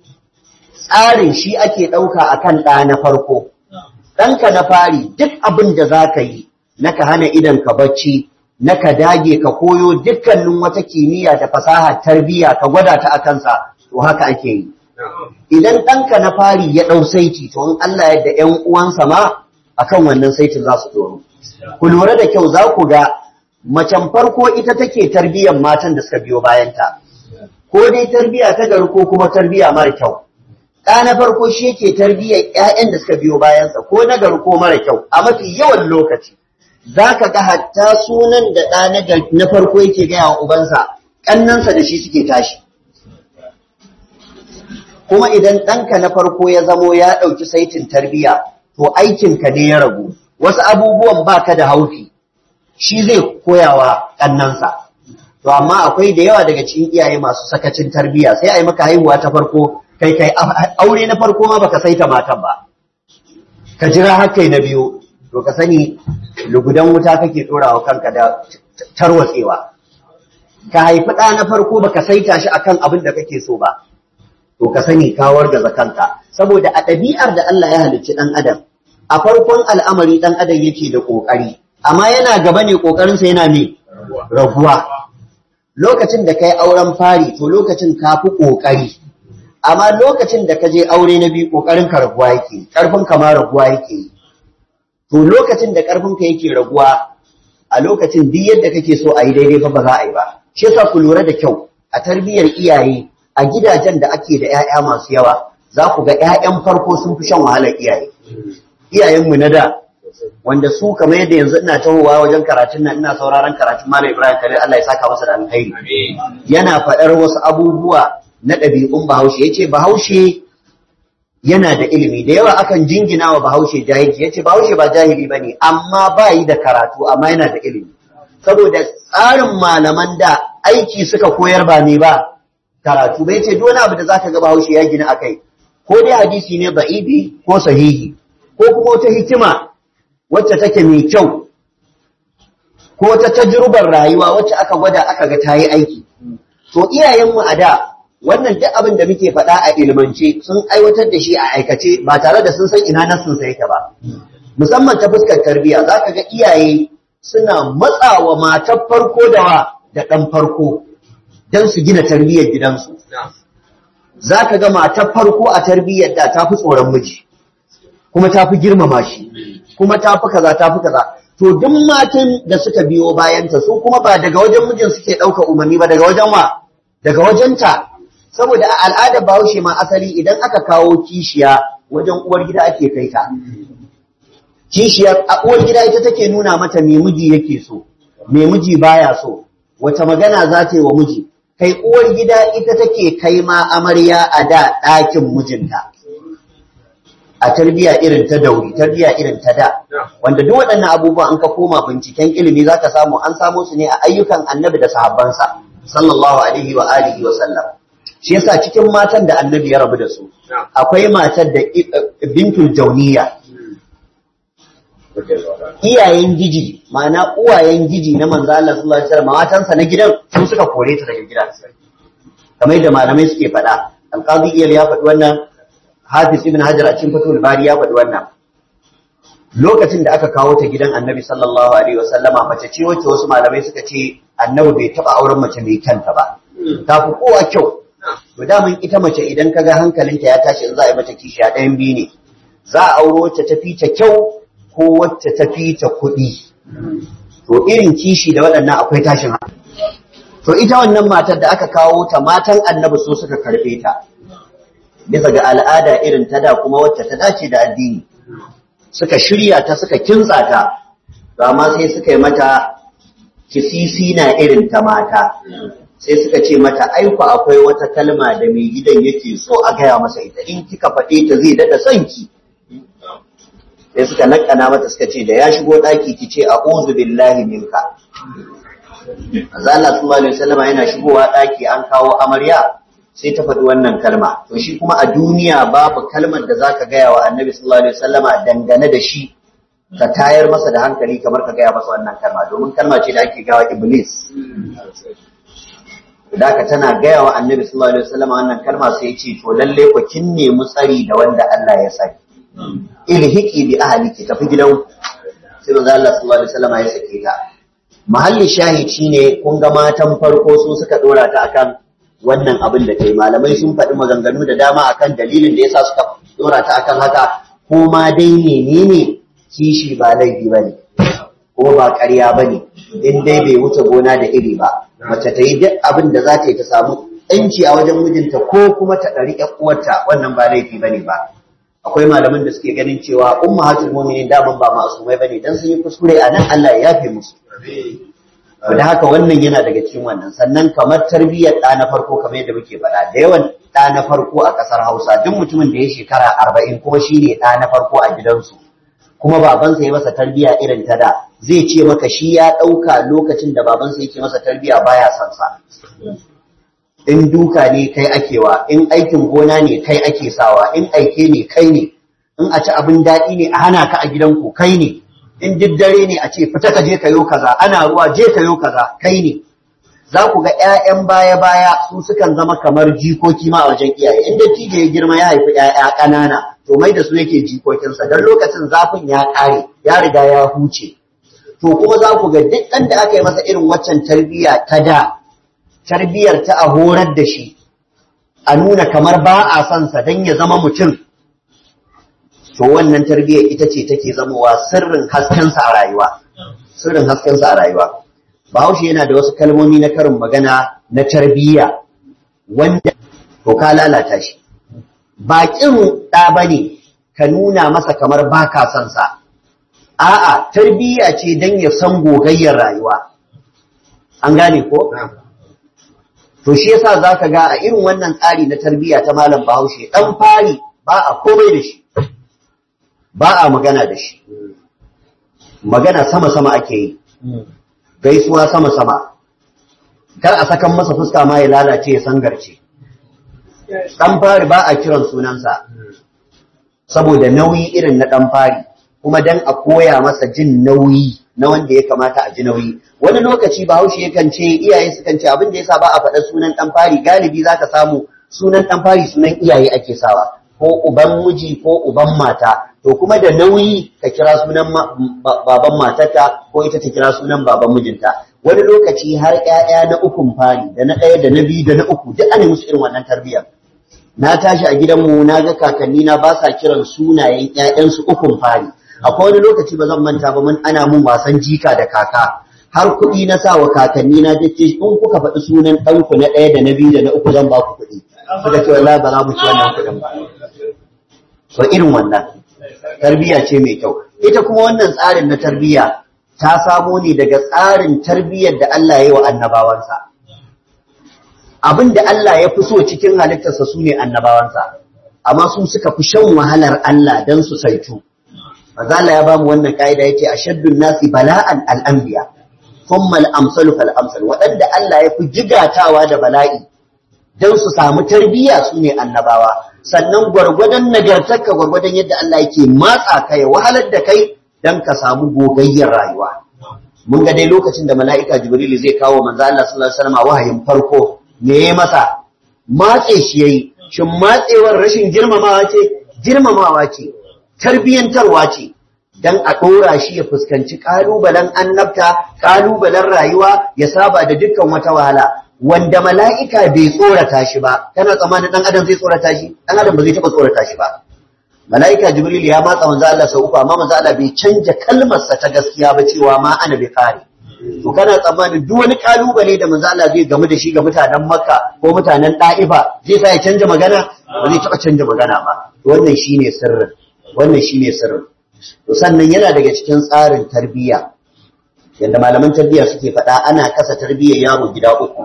tsarin shi ake ɗauka akan ɗa na farko ɗanka na fari duk abin da za ka yi na ka hana idan ka bacci na ka dage ka koyo dukkanin wata kimiyya da fasaha tarbiyya ka gwada ta a kansa to haka ake yi idan ɗanka na fari ya ɗau saiti to in Allah yadda ‘yan uwansa ma akan wannan saitin za su tsoro ku lura da kyau za ku ga macen farko ita take tarbiyyar matan da suka biyo bayanta ko dai tarbiyya ta gari ko kuma tarbiyya mara kyau ɗa na farko shi yake tarbiyyar ‘ya'yan da suka biyo bayansa ko na gari ko mara kyau a mafi yawan lokaci za ka ga hatta sunan da ɗa na farko yake gaya wa ubansa ƙannansa da shi suke tashi kuma idan ɗanka na farko ya zamo ya ɗauki saitin tarbiyya to aikinka ne ya ragu wasu abubuwan baka da haufi shi zai koyawa ƙannansa to amma akwai da yawa daga cikin iyaye masu sakacin tarbiyya sai a yi maka haihuwa ta farko kai kai aure na farko ma baka saita matan ba ka jira har kai na biyu to ka sani lugudan wuta kake ɗorawa kanka da tarwatsewa ka haifi ɗa na farko baka saita shi akan abin da kake so ba to ka sani ka wargaza kanka saboda a ɗabi'ar da Allah ya halicci ɗan adam a farkon al'amari ɗan adam yake da ƙoƙari amma yana gaba ne ƙoƙarinsa yana me raguwa lokacin da kai auren fari to lokacin ka fi ƙoƙari amma lokacin da ka je aure na biyu ƙoƙarin ka raguwa yake ƙarfin ka ma raguwa yake to lokacin da ƙarfin ka yake raguwa a lokacin duk yadda kake so a yi daidai fa ba za a yi ba shi yasa ku lura da kyau a tarbiyyar iyaye a gidajen da ake da 'ya'ya masu yawa za ku ga 'ya'yan farko sun fi shan wahalar iyaye iyayenmu na da wanda su kamar yadda yanzu ina tahowa wajen karatun nan ina sauraron karatun Malam Ibrahim Khalil Allah ya saka masa da alkhairi yana faɗar wasu abubuwa na ɗabi'un Bahaushe yace Bahaushe yana da ilimi da yawa akan jingina wa Bahaushe jahilci yace Bahaushe ba jahili bane amma ba yi da karatu amma yana da ilimi saboda tsarin malaman da aiki suka koyar ba ne ba karatu bai ce duk wani abu da zaka ga Bahaushe ya gina akai ko dai hadisi ne da'ibi ko sahihi ko kuma wata hikima wacce take mai kyau ko ta tajrubar rayuwa wacce aka gwada aka ga ta yi aiki to iyayenmu a da wannan duk abin da muke faɗa a ilmance sun aiwatar da shi a aikace ba tare da sun san ina nassin sa yake ba musamman ta fuskar tarbiyya zaka ga iyaye suna matsawa matar farko da wa da ɗan farko don su gina tarbiyyar gidansu zaka ga matar farko a tarbiyyar da ta fi tsoron miji kuma ta fi girmama shi kuma ta fi kaza ta fi kaza to duk matan da suka biyo bayanta su kuma ba daga wajen mijin suke ɗauka umarni ba daga wajen wa daga wajenta saboda a al'adar bahaushe ma asali idan aka kawo kishiya wajen uwar gida ake kai ta kishiya a uwar gida ita take nuna mata me miji yake so me miji baya so wata magana za ta yi wa miji kai uwar gida ita take kai ma amarya a da ɗakin mijinta a tarbiya irin ta dauri tarbiya irin ta da wanda duk waɗannan abubuwa an ka koma binciken ilimi za ka samu an samo su ne a ayyukan annabi da sahabbansa sallallahu alaihi wa alihi wa sallam shi yasa cikin matan da annabi ya rabu da su akwai matar da bintul jauniya iyayen giji ma'ana uwayen giji na manzo Allah sallallahu alaihi wasallam matansa na gidan su suka kore ta daga gidan kamar yadda malamai suke faɗa alqazi iyal ya faɗi wannan hafiz ibn hajar a cikin fatul bari ya faɗi wannan lokacin da aka kawo ta gidan annabi sallallahu alaihi wasallama mace ce wacce wasu malamai suka ce annabi bai taɓa auren mace mai kyanta ba ta fi kowa kyau to daman ita mace idan kaga hankalinta ya tashi in za a yi mata kishiya ɗayan biyu ne za a auro wacce ta fi ta kyau ko wacce ta fi ta kuɗi to irin kishi da waɗannan akwai tashin hankali to ita wannan matar da aka kawo ta matan annabi so suka karɓe ta bisa ga al'ada irin ta da kuma wacce ta dace da addini suka shirya ta suka kintsa ta to amma sai suka yi mata kisisi na irin ta mata sai suka ce mata aiko akwai wata kalma da mai gidan yake so a gaya masa ita in kika faɗe ta zai daɗa son ki sai suka nakana mata suka ce da ya shigo ɗaki ki ce a'udhu billahi minka Azza Allah sallallahu alaihi wasallam yana shigowa ɗaki an kawo amarya sai ta faɗi wannan kalma to shi kuma a duniya babu kalmar da zaka gaya wa Annabi sallallahu alaihi wasallam dangane da shi ka tayar masa da hankali kamar ka gaya masa wannan kalma domin kalma ce da ake gawa iblis da ka tana gaya wa Annabi sallallahu alaihi wasallam wannan kalma sai ya ce to lalle ku kin nemi tsari da wanda Allah ya saki ilhiki bi ahliki tafi gidan sai manzo Allah sallallahu alaihi wasallam ya sake ta mahalli shahid shine kun ga matan farko su suka dora ta akan wannan abin da kai malamai sun faɗi maganganu da dama akan dalilin da yasa suka dora ta akan haka ko ma dai menene kishi ba laifi bane ko ba ƙarya bane in dai bai wuce gona da iri ba mace ta yi duk abin da za ta yi ta samu ɗanci a wajen mijinta ko kuma ta ɗari ƴan uwarta wannan ba laifi bane ba a akwai malaman da suke ganin cewa ummahatul mu'minin daman ba ma'asumai bane dan sun yi kuskure a nan Allah ya yafe musu da haka wannan yana daga cikin wannan sannan kamar tarbiyyar ɗa na farko kamar yadda muke faɗa da yawan ɗa na farko a ƙasar Hausa duk mutumin da ya shekara arba'in kuma shi ne ɗa na farko a gidansu kuma babansa ya masa tarbiyya irin ta da zai ce maka shi ya ɗauka lokacin da babansa yake masa tarbiyya baya son sa in duka ne kai akewa in aikin gona ne kai ake sawa in aike ne kai ne in a ci abin daɗi ne a hana ka a gidanku kai ne in duk dare ne a ce fita ka je ka yo kaza ana ruwa je ka yo kaza kai ne za ku ga ƴaƴan baya baya su sukan zama kamar jikoki ma a wajen iyaye in dattijo ya girma ya haifi ƴaƴa ƙanana to mai da su yake jikokinsa don lokacin zafin ya ƙare ya riga ya huce to kuma za ku ga duk ɗan da aka yi masa irin waccan tarbiyya ta da tarbiyyar ta a horar da shi a nuna kamar ba a son sa don ya zama mutum to wannan tarbiyyar ita ce take zamowa sirrin haskensa a rayuwa sirrin haskensa a rayuwa bahaushe yana da wasu kalmomi na karin magana na tarbiyya wanda to ka lalata shi baƙin ɗa bane ka nuna masa kamar ba ka son sa a'a tarbiyya ce don ya san gogayyar rayuwa an gane ko to shi yasa zaka ga a irin wannan tsari na tarbiyya ta malam bahaushe dan fari ba a komai da shi ba a magana da shi magana sama-sama ake yi gaisuwa sama-sama kar a sakan masa fuska ma ya lalace ya sangarce ɗan fari ba a kiran sunansa saboda nauyi irin na ɗan fari kuma dan a koya masa jin nauyi na wanda ya kamata a ji nauyi wani lokaci bahaushe yakan ce iyaye sukan ce abin da yasa ba a faɗa sunan ɗan fari galibi zaka samu sunan ɗan fari sunan iyaye ake sawa ko uban miji ko uban mata to kuma da nauyi ka kira sunan baban matarka ko ita ta kira sunan baban mijinta wani lokaci har ƴaƴa na ukun fari da na ɗaya da na biyu da na uku duk ana musu irin wannan tarbiyyar na tashi a gidanmu na ga kakanni na ba sa kiran sunayen ƴaƴansu ukun fari akwai wani lokaci ba zan manta ba mun ana mun wasan jika da kaka har kuɗi na sa wa kakanni na dace in kuka faɗi sunan ɗanku na ɗaya da na biyu da na uku zan ba ku kuɗi suka ce wallahi ba za mu ci wannan kuɗin ba so irin wannan tarbiyya ce mai kyau ita kuma wannan tsarin na tarbiyya ta samo ne daga tsarin tarbiyyar da Allah ya yi wa annabawansa abin da Allah ya fi so cikin halittarsa su ne annabawansa amma su suka fi shan wahalar Allah don su saitu Mazala ya bamu wannan ka'ida yace ashaddun nasi bala'an al-anbiya thumma al-amsalu fal amsal waɗanda Allah ya fi jigatawa da bala'i dan su samu tarbiyya su ne annabawa sannan gwargwadon nagartarka gwargwadon yadda Allah yake matsa ka ya wahalar da kai dan ka samu gogayyar rayuwa mun ga dai lokacin da mala'ika jibril zai kawo manzo Allah sallallahu alaihi wasallam wahayin farko me yayi masa matse shi yayi shin matsewar rashin girmamawa ce girmamawa ce tarbiyantarwa ce dan a ɗora shi ya fuskanci ƙalubalen annabta ƙalubalen rayuwa ya saba da dukkan wata wahala wanda mala'ika bai tsorata shi ba kana tsammanin ɗan adam zai tsorata shi ɗan adam ba zai taɓa tsorata shi ba mala'ika jibril ya matsa manzo Allah sau uku amma manzo Allah bai canja kalmarsa ta gaskiya ba cewa ma ana bai kare to kana tsammanin duk wani kalubale da manzo Allah zai gamu da shi ga mutanen Makka ko mutanen Da'ifa zai sa ya canja magana ba zai taɓa canja magana ba wannan shine sirrin wannan shine sirrin to sannan yana daga cikin tsarin tarbiyya yadda malaman tarbiyya suke faɗa ana kasa tarbiyyar yaro gida uku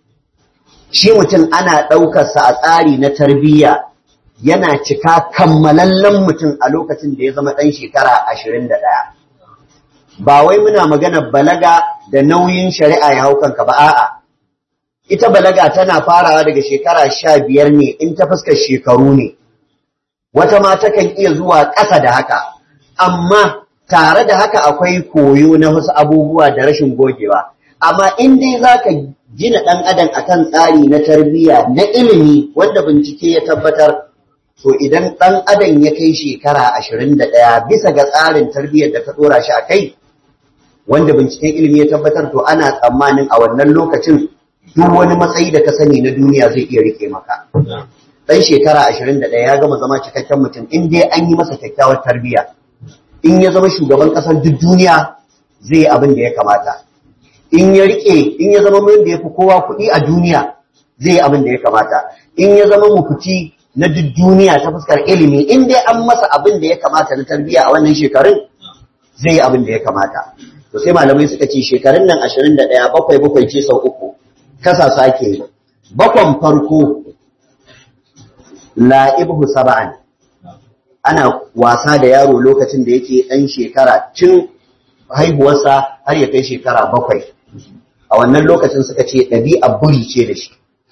shi mutum ana ɗaukarsa a tsari na tarbiyya yana cika kammalallen mutum a lokacin da ya zama ɗan shekara ashirin da ɗaya ba wai muna magana balaga da nauyin shari'a ya hau kanka ba a'a ita balaga tana farawa daga shekara sha biyar ne in ta fuskar shekaru ne wata ma takan iya zuwa ƙasa da haka amma tare da haka akwai koyo na wasu abubuwa da rashin gogewa amma in dai za ka gina ɗan adam akan tsari na tarbiyya na ilimi wanda bincike ya tabbatar to idan ɗan adam ya kai shekara ashirin da ɗaya bisa ga tsarin tarbiyyar da ka ɗora shi a kai wanda binciken ilimi ya tabbatar to ana tsammanin a wannan lokacin duk wani matsayi da ka sani na duniya zai iya rike maka ɗan shekara ashirin da ɗaya ya gama zama cikakken mutum in dai an yi masa kyakkyawar tarbiyya in ya zama shugaban ƙasar duk duniya zai yi abin da ya kamata in ya rike in ya zama mun da ya fi kowa kuɗi a duniya zai yi abin da ya kamata in ya zama mufti na duk duniya ta fuskar ilimi in dai an masa abin da ya kamata na tarbiyya a wannan shekarun zai yi abin da ya kamata to sai malamai suka ce shekarun nan 21 bakwai bakwai ce sau uku kasa su ake yi bakwan farko la'ibhu saba'an ana wasa da yaro lokacin da yake ɗan shekara tun haihuwarsa har ya kai shekara bakwai a wannan lokacin suka ce ɗabi'a buri ce da shi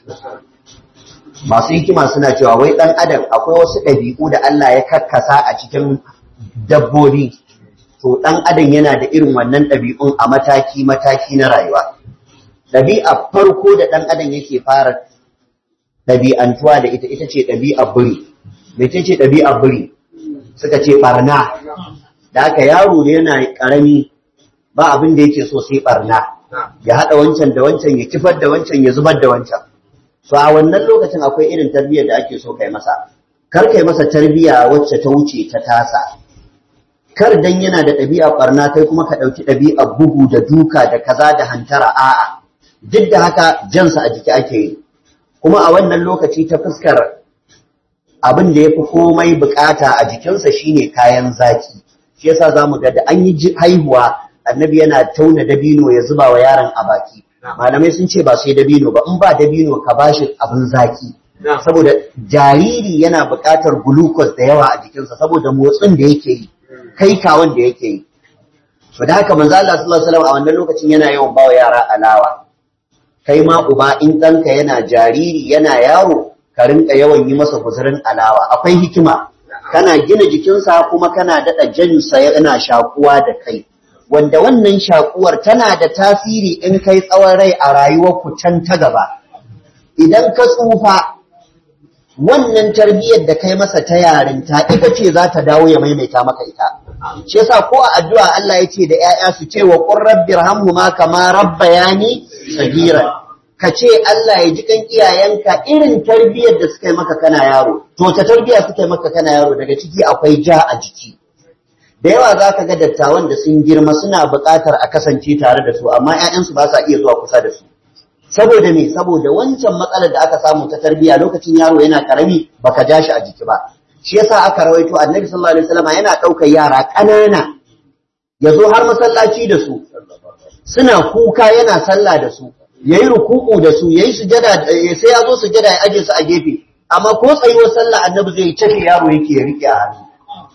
masu hikima suna cewa wai ɗan adam akwai wasu ɗabi'u da Allah ya kakkasa a cikin dabbobi to ɗan adam yana da irin wannan ɗabi'un a mataki-mataki na rayuwa ɗabi'a farko da ɗan adam yake fara ɗabi'antuwa da ita ita ce ɗabi'a buri mece ce ɗabi'a buri suka ce ɓarna da aka yaro da yana ƙarami ba abin da yake so sai ɓarna ya haɗa wancan da wancan ya kifar da wancan ya zubar da wancan so a wannan lokacin akwai irin tarbiyyar da ake so kai masa kar kai masa tarbiyya wacce ta wuce ta tasa kar dan yana da ɗabi'a ɓarna kai kuma ka ɗauki ɗabi'a bugu da duka da kaza da hantara a'a duk da haka jansa a jiki ake yi kuma a wannan lokaci ta fuskar abin da ya fi komai bukata a jikinsa shine kayan zaki shi yasa za mu ga da an yi haihuwa annabi yana tauna dabino ya zuba wa yaron a baki malamai sun ce ba sai dabino ba in ba dabino ka bashi abin zaki saboda jariri yana buƙatar glucose da yawa a jikinsa saboda motsin da yake yi kai kawon da yake yi to da haka manzo Allah sallallahu alaihi wasallam a wannan lokacin yana yawan bawa yara alawa kai ma uba in ɗanka yana jariri yana yaro ka rinka yawan yi masa guzurin alawa akwai hikima kana gina jikinsa kuma kana daɗa jansa yana shakuwa da kai wanda wannan shakuwar tana da tasiri in kai tsawon rai a rayuwar ku can ta gaba idan ka tsufa wannan tarbiyyar da kai masa ta yarinta ita ce za ta dawo ya maimaita maka ita shi yasa ko a addu'a Allah ya ce da ‘ya'ya su ce wa qur rabbir hamhuma kama rabbayani sagiran ka ce Allah ya ji kan iyayenka irin tarbiyyar da suka yi maka kana yaro to ta tarbiyya suka yi maka kana yaro daga ciki akwai ja a jiki da yawa za ka ga dattawan da sun girma suna buƙatar a kasance tare da su amma ‘ya'yansu ba sa iya zuwa kusa da su saboda me saboda wancan matsalar da aka samu ta tarbiyya lokacin yaro yana karami baka ja shi a jiki ba shi yasa aka rawaito annabi sallallahu alaihi wasallam yana ɗaukar yara ƙanana ya zo har masallaci da su suna kuka yana sallah da su yayi ruku'u da su yayi sujada sai ya zo sujada ya aje su a gefe amma ko tsayuwar sallah annabi zai cafe yaro yake ya rike a hannu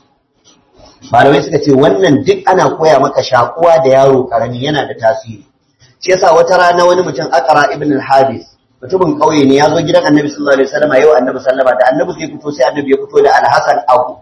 malamai suka ce wannan duk ana koya maka shakuwa da yaro karami yana da tasiri shi yasa wata rana wani mutum akara ibn al-habis mutumin kauye ne ya zo gidan annabi sallallahu alaihi wasallam yau annabi sallama da annabi zai fito sai annabi ya fito da al-hasan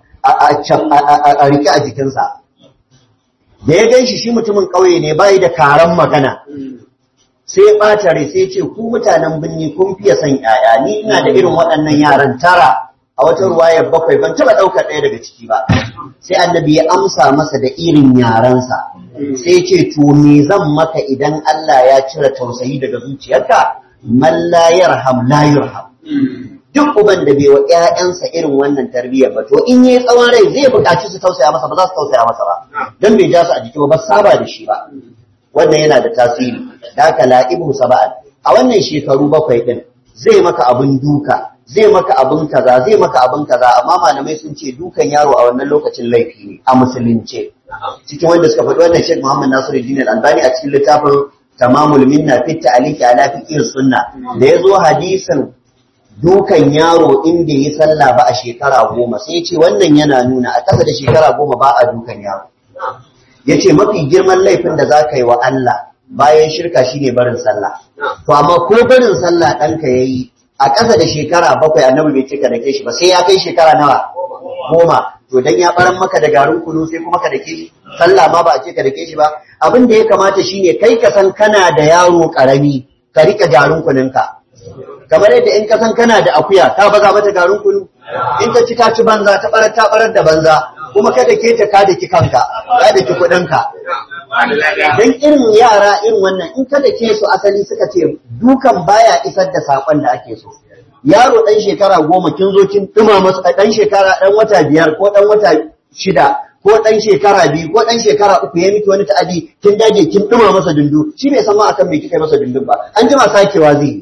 a rike a jikinsa da ya ganshi shi mutumin kauye ne bai da karan magana sai ɓata rai sai ce ku mutanen birni kun fiye son ‘ya'ya ni ina da irin waɗannan yaran tara a wata ruwayar bakwai ban taɓa ɗaukar ɗaya daga ciki ba sai annabi ya amsa masa da irin yaransa sai ce to me zan maka idan Allah ya cire tausayi daga zuciyarka man la yarham la yurham duk uban da bai wa ƴaƴansa irin wannan tarbiyyar ba to in yayi tsawon rai zai buƙaci su tausaya masa ba za su tausaya masa ba dan bai ja su a jiki ba ba saba da shi ba wannan yana da tasiri da haka la'ibu saba'an a wannan shekaru bakwai din zai maka abin duka zai maka abin kaza zai maka abin kaza amma malamai sun ce dukan yaro a wannan lokacin laifi ne a musulunce cikin wanda suka faɗi wannan Sheikh Muhammad Nasiruddin Al-Albani a cikin littafin Tamamul Minna fi ta'liqi ala fiqh sunna da yazo hadisin dukan yaro in bai yi sallah ba a shekara goma sai ya ce wannan yana nuna a ƙasa da shekara goma ba a dukan yaro yace mafi girman laifin da za ka yi wa Allah bayan shirka shine barin sallah to amma ko barin sallah ɗanka ya yi a ƙasa da shekara bakwai annabi bai cika da ke shi ba sai ya kai shekara nawa goma to dan ya baran maka da garin kunu sai kuma ka dake shi sallah ma ba a ce ka dake shi ba abin da ya kamata shine kai ka san kana da yaro karami ka rika garin kununka kamar yadda in ka san kana da akuya ka baza mata garin kunu in ka ci ta ci banza ta barar ta barar da banza kuma kada ke ta ka daki kanka ka daki kuɗinka dan irin yara irin wannan in kada ke su asali suka ce dukan baya isar da sakon da ake so yaro dan shekara goma kin zo kin duma masa dan shekara dan wata biyar ko dan wata shida ko dan shekara biyu ko dan shekara uku ya miki wani ta'adi kin dage kin duma masa dundu shi bai san ma akan me kika masa dundun ba an jima sakewa zai yi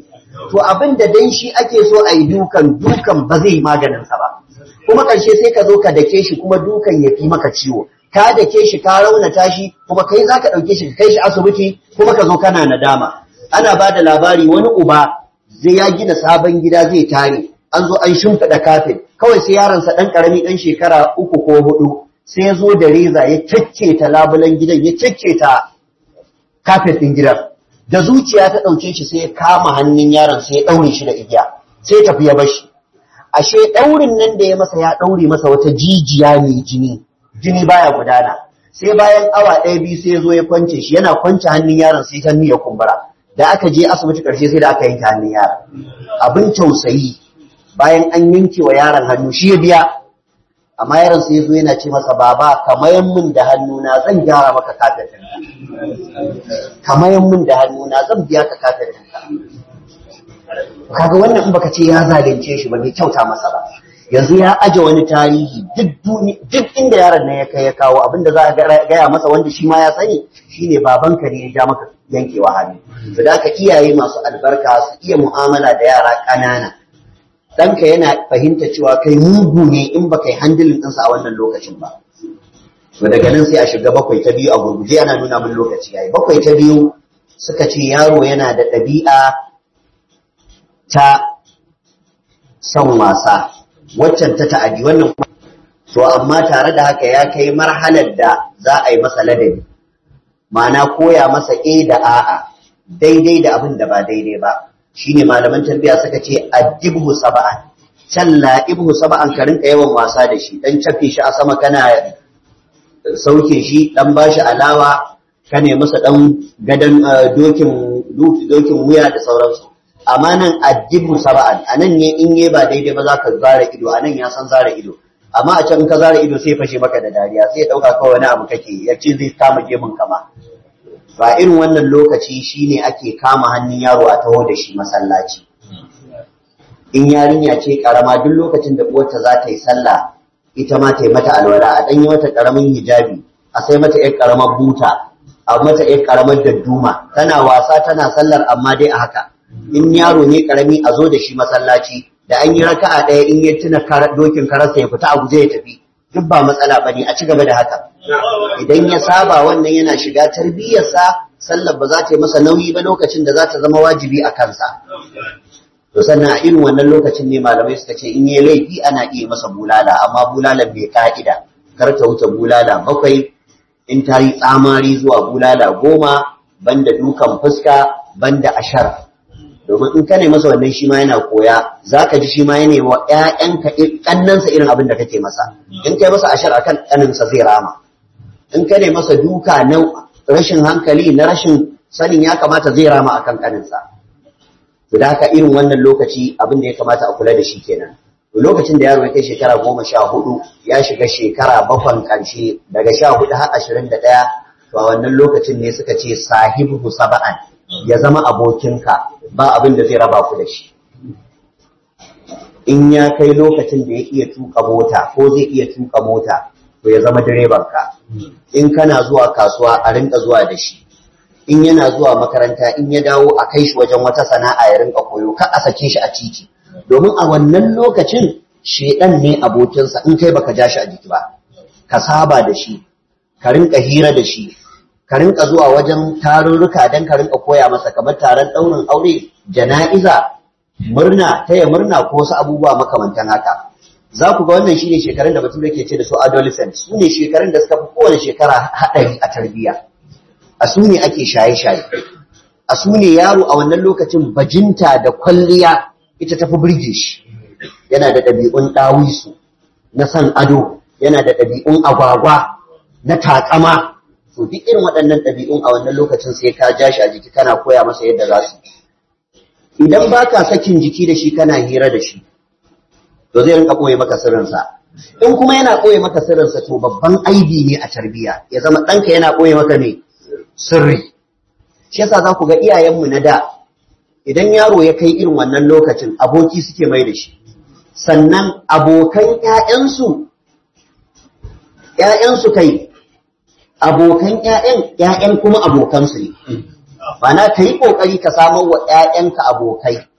to abin da dan shi ake so a yi dukan dukan ba zai maganin sa ba kuma karshe sai ka zo ka dake shi kuma dukan ya fi maka ciwo ka dake shi ka raunata shi kuma kai zaka dauke shi ka kai shi asibiti kuma ka zo kana nadama ana ba da labari wani uba zai ya gina sabon gida zai tare an zo an shimfiɗa kafin kawai sai yaronsa ɗan ƙarami ɗan shekara uku ko hudu sai ya zo da reza ya ta labulan gidan ya ta kafet ɗin gidan da zuciya ta ɗauke shi sai ya kama hannun yaron sai ya ɗaure shi da igiya sai ya tafi ya bashi ashe ɗaurin nan da ya masa ya ɗaure masa wata jijiya mai jini jini baya gudana sai bayan awa ɗaya biyu sai ya zo ya kwance shi yana kwance hannun yaron sai hannu ya kumbura da aka je asibiti ƙarshe sai da aka yanke hannun yaron abin tausayi bayan an yanke wa yaron hannu shi ya biya amma yaron sai zo yana ce masa baba kamayan min da hannuna zan gyara maka katarinka kamayan min da hannuna zan biya ka katarinka kaga wannan in baka ce ya zalunce shi ba bai kyauta masa ba yanzu ya aje wani tarihi duk inda yaron nan ya kai ya kawo abinda za a gaya masa wanda shi ma ya sani shine babanka ne ya ja maka yankewa hannu su da iyaye masu albarka su iya mu'amala da yara ƙanana ɗanka yana fahimta cewa kai mugu ne in ba kai handilin ɗinsa a wannan lokacin ba. To daga nan sai a shiga bakwai ta biyu a gurguje ana nuna min lokaci yayi. Bakwai ta biyu suka ce yaro yana da ɗabi'a ta son wasa, waccan ta ta'adi wannan to amma tare da haka ya kai marhalar da za a yi masa ladabi. Ma'ana koya masa e da a'a daidai da abin da ba daidai ba. shine malaman tarbiyya suka ce addibhu sab'an can la'ibhu sab'an ka rinka yawan wasa da shi dan cafe shi a sama kana sauke shi dan bashi alawa ka ne masa dan gadan dokin dokin wuya da sauransu amma nan addibhu sab'an anan ne in yi ba daidai ba za ka zara ido anan ya san zara ido amma a can ka zara ido sai fashe maka da dariya sai ya dauka kawai wani abu kake ya ce zai kama gemun kama ba irin wannan lokaci shine ake kama hannun yaro a taho da shi masallaci in yarinya ce karama duk lokacin da uwarta za ta yi sallah ita ma ta yi mata alwala a ɗanyi mata ƙaramin hijabi a sai mata ƴar ƙaramar buta a mata ƴar ƙaramar dadduma tana wasa tana sallar amma dai a haka in yaro ne ƙarami a zo da shi masallaci da an yi raka'a ɗaya in ya tuna dokin kararsa ya fita a guje ya tafi duk ba matsala bane a ci gaba da haka idan ya saba wannan yana shiga tarbiyyarsa sallar ba za ta yi masa nauyi ba lokacin da za ta zama wajibi a kansa to sannan a irin wannan lokacin ne malamai suka ce in yi laifi ana iya masa bulala amma bulalan bai ka'ida kar ta wuce bulala bakwai in ta yi tsamari zuwa bulala goma banda dukan fuska banda ashar domin in ka ne masa wannan shi ma yana koya za ka ji shi ma yana wa ‘ya'yanka ƙannansa irin abin da kake masa in kai masa ashar akan ƙaninsa zai rama in ka ne masa duka na rashin hankali na rashin sanin ya kamata zai rama akan ƙaninsa to da haka irin wannan lokaci abin da ya kamata a kula da shi kenan lokacin da yaro ya kai shekara goma sha hudu ya shiga shekara bakwan ƙarshe daga sha hudu har ashirin da ɗaya to a wannan lokacin ne suka ce sahibu saba'an ya zama abokinka ba abin da zai raba ku da shi in ya kai lokacin da ya iya tuka mota ko zai iya tuka mota to ya zama direbanka in kana zuwa kasuwa a rinka zuwa da shi in yana zuwa makaranta in ya dawo a kai shi wajen wata sana'a ya rinka koyo ka a sake shi a titi domin a wannan lokacin shedan ne abokinsa in kai baka ja shi a jiki ba ka saba da shi ka rinka hira da shi ka rinka zuwa wajen tarurruka don ka rinka koya masa kamar taron ɗaurin aure jana'iza murna taya murna ko wasu abubuwa makamantan haka za ku ga wannan shine shekarun da bature ke ce da su adolescent su ne shekarun da suka fi kowane shekara haɗari a tarbiyya a su ne ake shaye-shaye a su ne yaro a wannan lokacin bajinta da kwalliya ita tafi birge shi yana da ɗabi'un ɗawisu na san ado yana da ɗabi'un agwagwa na taƙama to duk irin waɗannan ɗabi'un a wannan lokacin sai ka ja shi a jiki kana koya masa yadda za su idan ba ka sakin jiki da shi kana hira da shi to zai rinka ɓoye maka sirrinsa in kuma yana ɓoye maka sirrinsa to babban aibi ne a tarbiyya ya zama ɗanka yana ɓoye maka ne sirri shi yasa za ku ga iyayenmu na da idan yaro ya kai irin wannan lokacin aboki suke mai da shi sannan abokan ‘ya'yansu ‘ya'yansu kai abokan ‘ya'yan ‘ya'yan kuma abokansu ne. Bana ka yi ƙoƙari ka samar wa ‘ya'yanka abokai,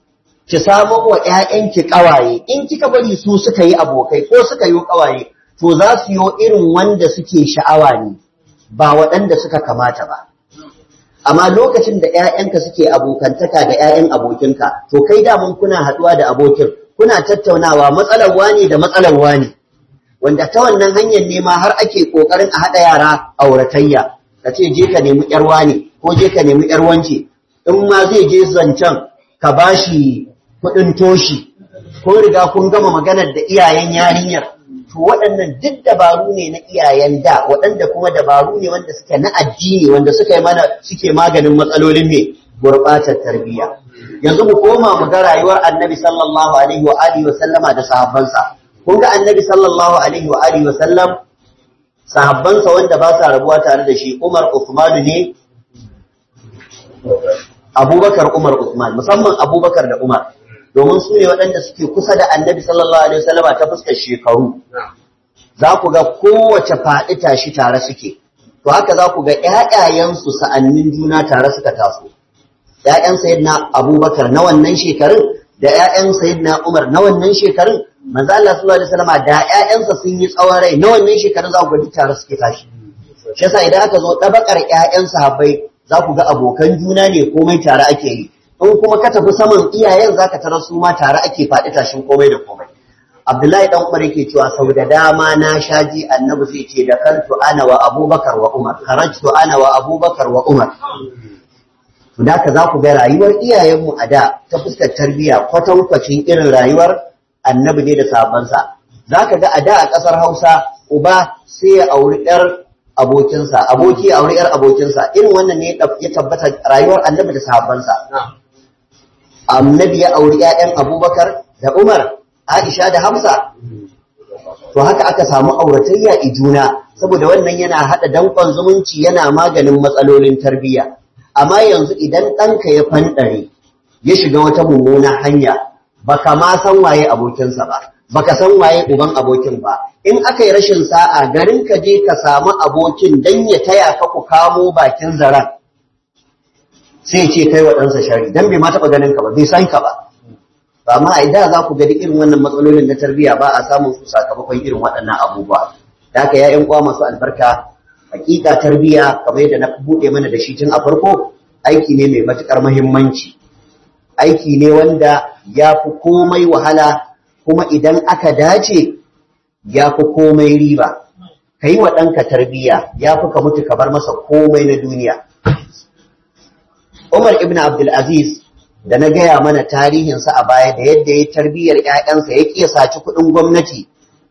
ki samu wa ƴaƴanki ƙawaye in kika bari su suka yi abokai ko suka yi ƙawaye to za su yi irin wanda suke sha'awa ne ba waɗanda suka kamata ba amma lokacin da ƴaƴanka suke abokantaka da ƴaƴan abokinka to kai damun kuna haɗuwa da abokin kuna tattaunawa matsalar wani da matsalar wani wanda ta wannan hanyar ne ma har ake kokarin a haɗa yara auratayya ka ce je ka nemi ƴar wani ko je ka nemi ƴar wance in ma zai je zancen ka bashi kuɗin toshi ko riga kun gama maganar da iyayen yarinyar to waɗannan duk dabaru ne na iyayen da waɗanda kuma dabaru ne wanda suke na addini wanda suka yi mana suke maganin matsalolin me gurɓatar tarbiyya yanzu mu koma mu ga rayuwar annabi sallallahu alaihi wa alihi wa sallama da sahabbansa kun ga annabi sallallahu alaihi wa alihi wa sallam sahabbansa wanda ba sa rabuwa tare da shi Umar Uthman ne Abubakar Umar Uthman musamman Abubakar da Umar domin su ne waɗanda suke kusa da annabi sallallahu alaihi wasallama ta fuskar shekaru za ku ga kowace faɗi tashi tare suke to haka za ku ga ƴaƴayensu sa'annin juna tare suka taso ƴaƴan sayyidina Abubakar na wannan shekarun da ƴaƴan sayyidina Umar na wannan shekarun manzo Allah sallallahu alaihi wasallama da ƴaƴansa sun yi tsawon rai na wannan shekarun za ku ga tare suke tashi shi yasa idan aka zo ɗabakar ƴaƴan sahabbai za ku ga abokan juna ne komai tare ake yi in kuma ka tafi saman iyayen za ka tarar su ma tare ake faɗi tashin komai da komai abdullahi dan umar yake cewa sau da dama na shaji annabi sai ce da kantu ana wa abubakar wa umar kharajtu ana wa abubakar wa umar da ka za ku ga rayuwar iyayenmu a da ta fuskar tarbiyya kwatankwacin irin rayuwar annabi ne da sabansa za ka ga a da a ƙasar hausa uba sai ya auri 'yar abokinsa aboki ya auri 'yar abokinsa irin wannan ne ya tabbata rayuwar annabi da sahabbansa annabi ya auri ‘ya'yan abubakar da umar aisha da hamsa to haka aka samu auratayya i juna saboda wannan yana haɗa danƙon zumunci yana maganin matsalolin tarbiyya amma yanzu idan ɗanka ya fanɗare ya shiga wata mummuna hanya baka ma san waye abokinsa ba baka san waye uban abokin ba in aka yi rashin sa'a garin ka je ka samu abokin dan ya taya ka ku kamo bakin zaren sai ce kai wa ɗansa shari don bai ma taɓa ganin ka ba bai san ka ba amma a da za ku gani irin wannan matsalolin na tarbiyya ba a samun su sakamakon irin waɗannan abubuwa da haka ya uwa masu albarka hakika tarbiyya kamar yadda na buɗe mana da shi tun a farko aiki ne mai matuƙar muhimmanci aiki ne wanda ya fi komai wahala kuma idan aka dace ya fi komai riba ka yi wa ɗanka tarbiyya ya fi ka mutu ka bar masa komai na duniya Umar ibn Abdulaziz da na gaya mana tarihinsa a baya da yadda ya tarbiyyar ‘ya'yansa ya ƙiya saci kuɗin gwamnati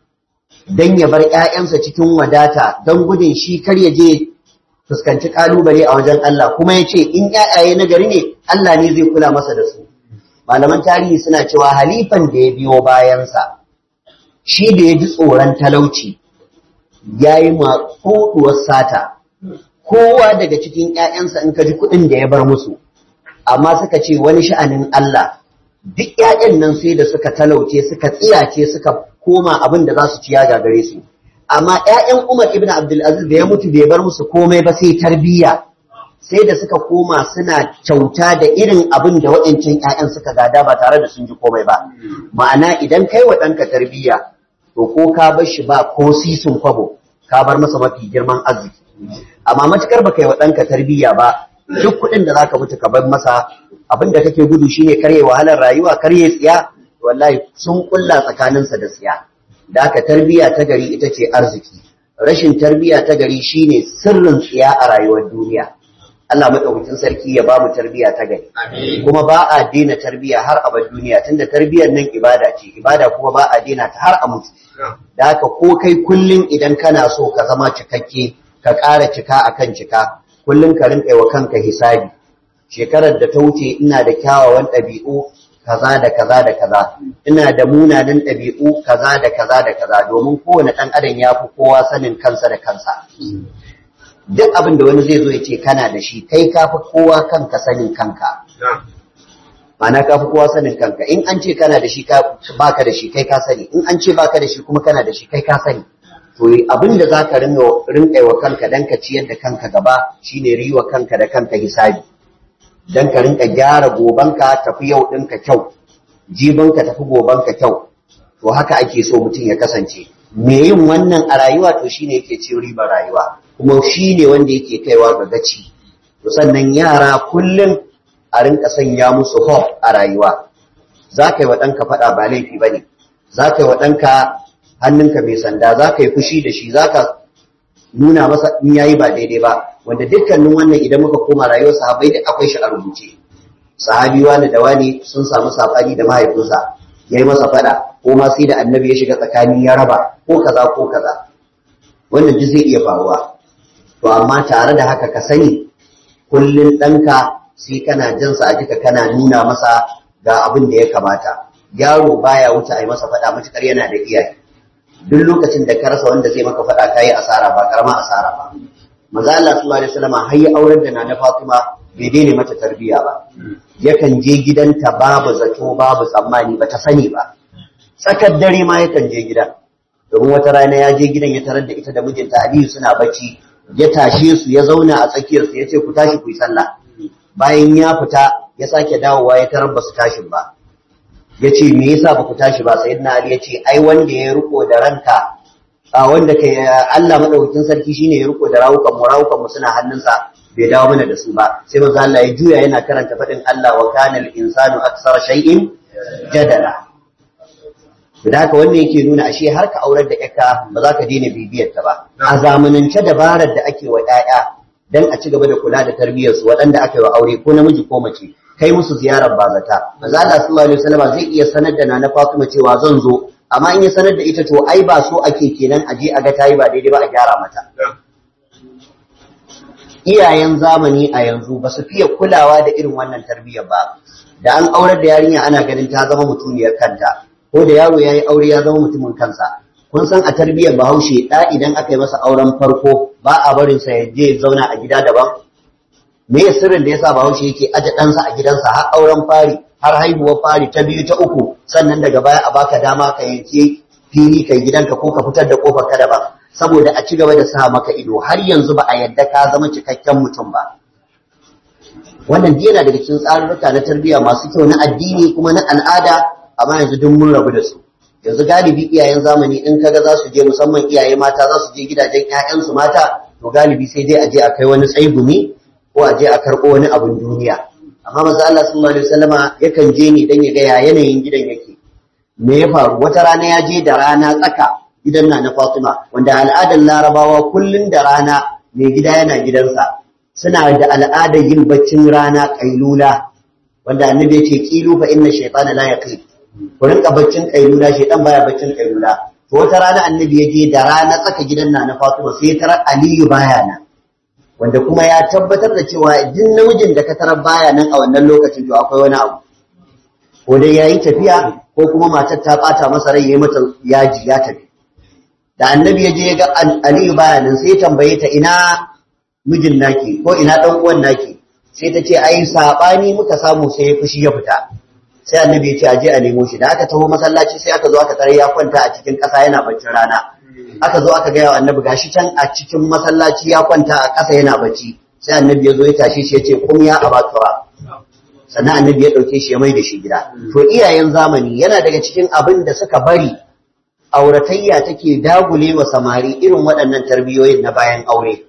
don ya bar ‘ya'yansa cikin wadata don gudun shi kar ya je fuskanci ƙalubale a wajen Allah kuma ya ce in ‘ya'yaye na gari ne Allah ne zai kula masa da su. Malaman tarihi suna cewa halifan da ya biyo bayansa shi da ya ji tsoron talauci ya yi maƙuɗuwar sata kowa daga cikin ‘ya'yansa in ka ji kuɗin da ya bar musu, amma suka ce wani sha'anin Allah, duk ‘ya'yan nan sai da suka talauce suka tsiyace suka koma abin da za su ciya gagare su. Amma ‘ya'yan Umar ibn Abdulaziz da ya mutu bai bar musu komai ba sai tarbiyya, sai da suka koma suna kyauta da irin abin da waɗancan ‘ya'yan suka gada ba tare da sun ji komai ba. Ma'ana idan kai wa ɗanka tarbiyya, to ko ka bar shi ba ko sisun kwabo, ka bar masa mafi girman arziki. amma matukar baka yi wa ɗanka tarbiyya ba duk kuɗin da zaka mutu ka bar masa abin da kake gudu shine karye wahalar rayuwa karye tsiya wallahi sun kulla tsakaninsa da tsiya da aka tarbiyya ta gari ita ce arziki rashin tarbiyya ta gari shine sirrin tsiya a rayuwar duniya Allah madaukakin sarki ya ba mu tarbiyya ta gari kuma ba a daina tarbiyya har abad duniya tunda tarbiyyar nan ibada ce ibada kuma ba a daina ta har a mutu da haka ko kai kullum idan kana so ka zama cikakke ka ƙara cika akan cika kullum ka rinƙa wa kanka hisabi shekarar da ta wuce ina da kyawawan ɗabi'u kaza da kaza da kaza ina da munanan ɗabi'u kaza da kaza da kaza domin kowane ɗan adam ya fi kowa sanin kansa da kansa duk abin da wani zai zo ya ce kana da shi kai ka fi kowa kanka sanin kanka ma'ana ka fi kowa sanin kanka in an ce kana da shi baka da shi kai ka sani in an ce baka da shi kuma kana da shi kai ka sani to abin da za ka rinƙa wa kanka don ka ciyar da kanka gaba shine riwa kanka da kanka hisabi don ka rinƙa gyara gobanka tafi yau ɗinka kyau jiban ka tafi goban ka kyau to haka ake so mutum ya kasance me yin wannan a rayuwa to shine yake ci ribar rayuwa kuma shine wanda yake kaiwa ga gaci to sannan yara kullum a rinka sanya musu hope a rayuwa za ka yi wa ɗanka faɗa ba laifi ba ne za ka yi wa ɗanka hannunka mai sanda za ka yi fushi da shi za ka nuna masa in yayi ba daidai ba wanda dukkanin wannan idan muka koma rayuwar sahabbai da akwai shi a rubuce sahabi wani da wani sun samu sabani da mahaifinsa ya yi masa faɗa ko ma sai da annabi ya shiga tsakani ya raba ko kaza ko kaza wannan duk zai iya faruwa to amma tare da haka ka sani kullun ɗanka sai kana jansa a jika kana nuna masa ga abin da ya kamata yaro baya wuce a yi masa faɗa matukar yana da iyaye duk lokacin da ka rasa wanda zai maka faɗa kayi asara ba karama asara ba maza Allah sallallahu alaihi wasallam har ya aurar da Nana Fatima bai daina mata tarbiyya ba yakan je gidanta babu zato babu tsammani ba ta sani ba tsakar dare ma yakan je gidan domin wata rana ya je gidan ya tarar da ita da mijinta Aliyu suna bacci ya tashe su ya zauna a tsakiyar su ya ce ku tashi ku yi sallah bayan ya fita ya sake dawowa ya tarar ba su tashin ba ya ce me yasa ba ku tashi ba sayyidina Ali ya ce ai wanda ya riko da ranka a wanda kai Allah madaukakin sarki shine ya riko da rawukan mu rawukan mu suna hannunsa bai dawo mana da su ba sai manzo Allah ya juya yana karanta fadin Allah wa kana al-insanu aksara shay'in jadala da haka wannan yake nuna ashe har ka aurar da ƴaka ba za ka daina bibiyar ta ba a zamanance dabarar da ake wa ƴaƴa dan a ci gaba da kula da tarbiyyar su waɗanda aka yi wa aure ko namiji ko mace kai musu ziyarar bazata manzo Allah sallallahu alaihi wasallam zai iya sanar da Nana Fatima cewa zan zo amma in ya sanar da ita to ai ba so ake kenan a je a ga tayi ba daidai ba a gyara mata iyayen zamani a yanzu ba su fiye kulawa da irin wannan tarbiyyar ba da an aurar da yarinya ana ganin ta zama mutuniyar kanta ko da yaro yayi aure ya zama mutumin kansa kun san a tarbiyyar Bahaushe da idan aka yi masa auren farko ba a barin sa ya je zauna a gida daban me ya sirrin da yasa Bahaushe yake aje ɗansa a gidansa har auren fari har haihuwar fari ta biyu ta uku sannan daga baya a baka dama ka yanke fili kai gidanka ko ka fitar da kofar ka daban saboda a ci gaba da sa maka ido har yanzu ba a yadda ka zama cikakken mutum ba wannan yana daga cikin tsarurruka na tarbiyya masu kyau na addini kuma na al'ada amma yanzu duk mun rabu da su yanzu galibi iyayen zamani in kaga za su je musamman iyaye mata za su je gidajen 'ya'yansu mata to galibi sai dai a je a kai wani tsaigumi ko a je a karɓo wani abin duniya amma maza Allah sallallahu alaihi wasallama yakan je ne dan ya ga ya yanayin gidan yake me ya faru wata rana ya je da rana tsaka gidan na na Fatima wanda al'adar Larabawa kullun da rana mai gida yana gidansa suna da al'adar yin baccin rana kailula wanda annabi ya ce kilu fa inna shaytana la yaqil ku rinka baccin kailula shaytan baya baccin kailula to wata rana annabi ya je da rana tsaka gidan na na Fatima sai ya tarar Aliyu baya nan wanda kuma ya tabbatar da cewa duk namijin da ka tarar baya nan a wannan lokacin to akwai wani abu ko dai yayi tafiya ko kuma matar ta bata masa rai yayi mata yaji ya tafi da annabi ya je ya ga Aliyu baya nan sai ya tambaye ta ina mijin naki ko ina dan uwan naki sai ta ce ai sabani muka samu sai ya fushi ya fita sai annabi ya ce aje a nemo shi da aka taho masallaci sai aka zo aka tare ya kwanta a cikin ƙasa yana baccin rana aka zo aka gaya wa annabi gashi can a cikin masallaci ya kwanta a ƙasa yana bacci sai annabi ya zo ya tashi shi ya ce kum ya abatura sannan annabi ya ɗauke shi ya mai da shi gida to iyayen zamani yana daga cikin abin da suka bari auratayya take dagule wa samari irin waɗannan tarbiyoyin na bayan aure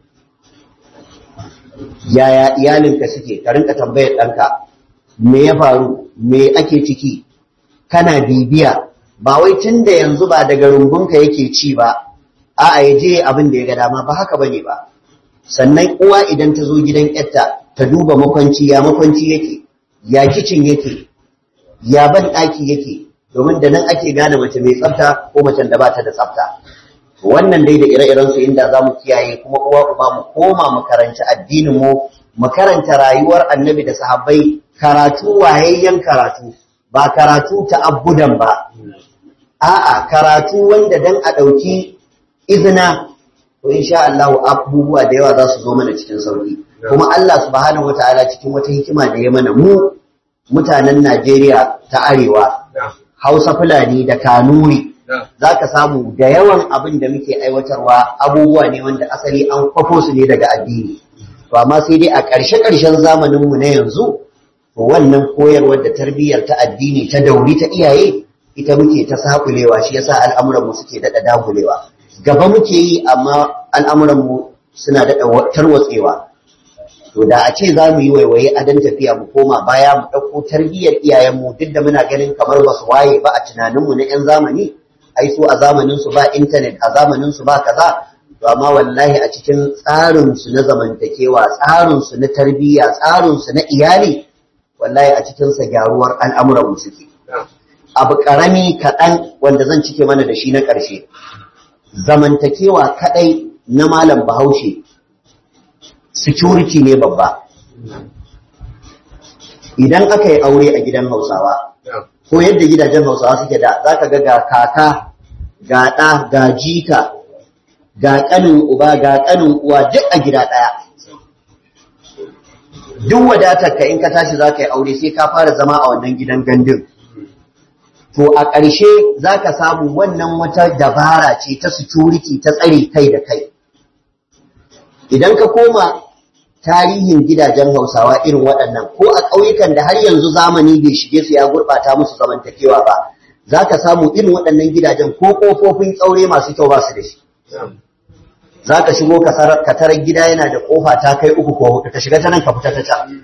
yaya iyalinka suke ka rinka tambayar ɗanka me ya faru me ake ciki kana bibiya ba wai tun da yanzu ba daga rungunka yake ci ba a'a ya je abin da ya ga dama ba haka bane ba sannan uwa idan ta zo gidan yarta ta duba makwanci ya makwanci yake ya kicin yake ya ban ɗaki yake domin da nan ake gane mace mai tsafta ko macen da ba ta da tsafta wannan dai da ire-iren su inda za mu kiyaye kuma uwa uba mu koma mu karanci addinin mu mu karanta rayuwar annabi da sahabbai karatu wayayyen karatu ba karatu ta abudan ba a'a karatu wanda dan a ɗauki izina to insha Allah abubuwa da yawa za su zo mana cikin sauki kuma Allah subhanahu wataala cikin wata hikima da ya mana mu mutanen Najeriya ta arewa Hausa Fulani da Kanuri za ka samu da yawan abin da muke aiwatarwa abubuwa ne wanda asali an kwafo su ne daga addini to amma sai dai a ƙarshe-ƙarshen zamaninmu na yanzu to to wannan koyarwar da tarbiyyar ta addini ta dauri ta iyaye ita muke ta sakulewa shi yasa al'amuran mu suke dada dagulewa gaba muke yi amma al'amuran mu suna dada tarwatsewa to da a ce za mu yi waiwaye a dan tafiya mu koma baya mu ɗauko tarbiyyar iyayenmu duk da muna ganin kamar ba su waye ba a tunaninmu na 'yan zamani ai su a zamaninsu ba intanet a zamaninsu ba kaza to amma wallahi a cikin tsarinsu na zamantakewa tsarinsu na tarbiyya tsarinsu na iyali wallahi a cikinsa gyaruwar al'amuran suke abu ƙarami kaɗan wanda zan cike mana da shi na ƙarshe zamantakewa kaɗai na malam bahaushe security ne babba idan aka yi aure a gidan hausawa ko yadda gidajen hausawa suke da za ka ga ga kaka ga ɗa ga jika ga ƙanin uba ga ƙanin uwa duk a gida ɗaya duk wadatar ka in ka tashi za ka yi aure sai ka fara zama a wannan gidan gandun to a ƙarshe za ka samu wannan wata dabara ce ta security ta tsare kai da kai idan ka koma tarihin gidajen hausawa irin waɗannan ko a ƙauyukan da har yanzu zamani bai shige su ya gurɓata musu zamantakewa ba za ka samu irin waɗannan gidajen ko ƙofofin ƙaure masu kyau ba su da shi za ka shigo ka tarar gida yana da ƙofa ta kai uku ko huɗu ka shiga ta nan ka fita ta can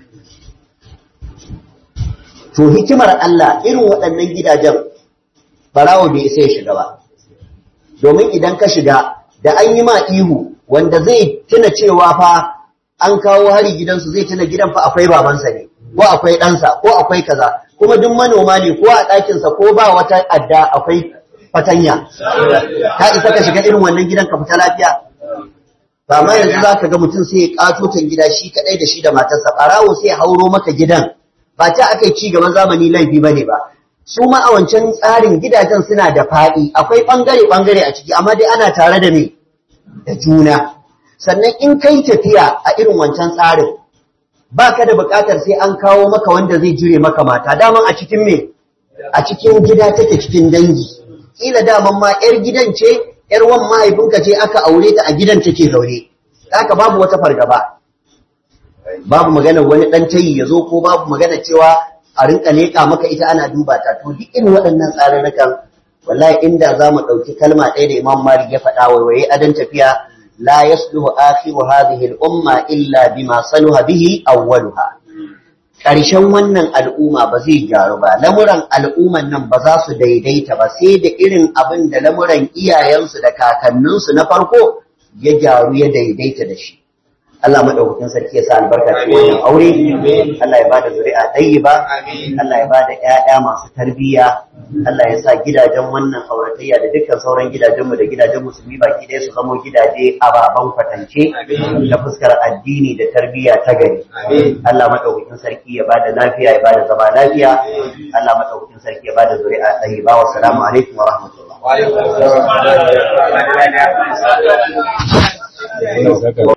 to hikimar Allah irin waɗannan gidajen barawo bai isa ya shiga ba domin idan ka shiga da an yi ma ihu wanda zai tuna cewa fa an kawo hari gidansu zai tuna gidan fa akwai babansa ne ko akwai ɗansa ko akwai kaza kuma duk manoma ne ko a ɗakinsa ko ba wata adda akwai fatanya ka isa ka shiga irin wannan gidan ka fita lafiya ba ma yanzu za ka ga mutum sai ya ƙatotan gida shi kaɗai da shi da matarsa ɓarawo sai ya hauro maka gidan ba ta aka yi ci gaban zamani laifi ba ne ba su ma a wancan tsarin gidajen suna da faɗi akwai ɓangare-ɓangare a ciki amma dai ana tare da me da juna sannan in kai tafiya a irin wancan tsarin ba ka da buƙatar sai an kawo maka wanda zai jure maka mata daman a cikin me a cikin gida take cikin dangi kila daman ma 'yar gidan ce 'yar wan mahaifinka ce aka aure ta a gidan take zaune haka babu wata fargaba babu magana wani ɗan tayi ya zo ko babu magana cewa a rinka leƙa maka ita ana duba ta to duk irin waɗannan tsararrukan wallahi inda za mu ɗauki kalma ɗaya da imam malik ya faɗa waiwaye adan tafiya la yasluhu akhiru hadhihi al-umma illa bima saluha bihi awwaluha ƙarshen wannan al'umma ba zai gyaru ba lamuran al'umman nan ba za su daidaita ba sai da irin abin da lamuran iyayensu da kakanninsu na farko ya gyaru ya daidaita da shi Allah madaukakin sarki ya sa albarka cikin wannan aure Allah ya bada zuri'a tayyiba Allah ya bada ƴaƴa masu tarbiyya Allah ya sa gidajen wannan auratayya da dukkan sauran gidajenmu da gidajen musulmi baki ɗaya su zamo gidaje ababen kwatance ta fuskar addini da tarbiyya ta gari Allah madaukakin sarki ya bada lafiya ya bada zama lafiya Allah madaukakin sarki ya bada zuri'a tayyiba wa salamu alaikum wa rahmatullah wa alaikum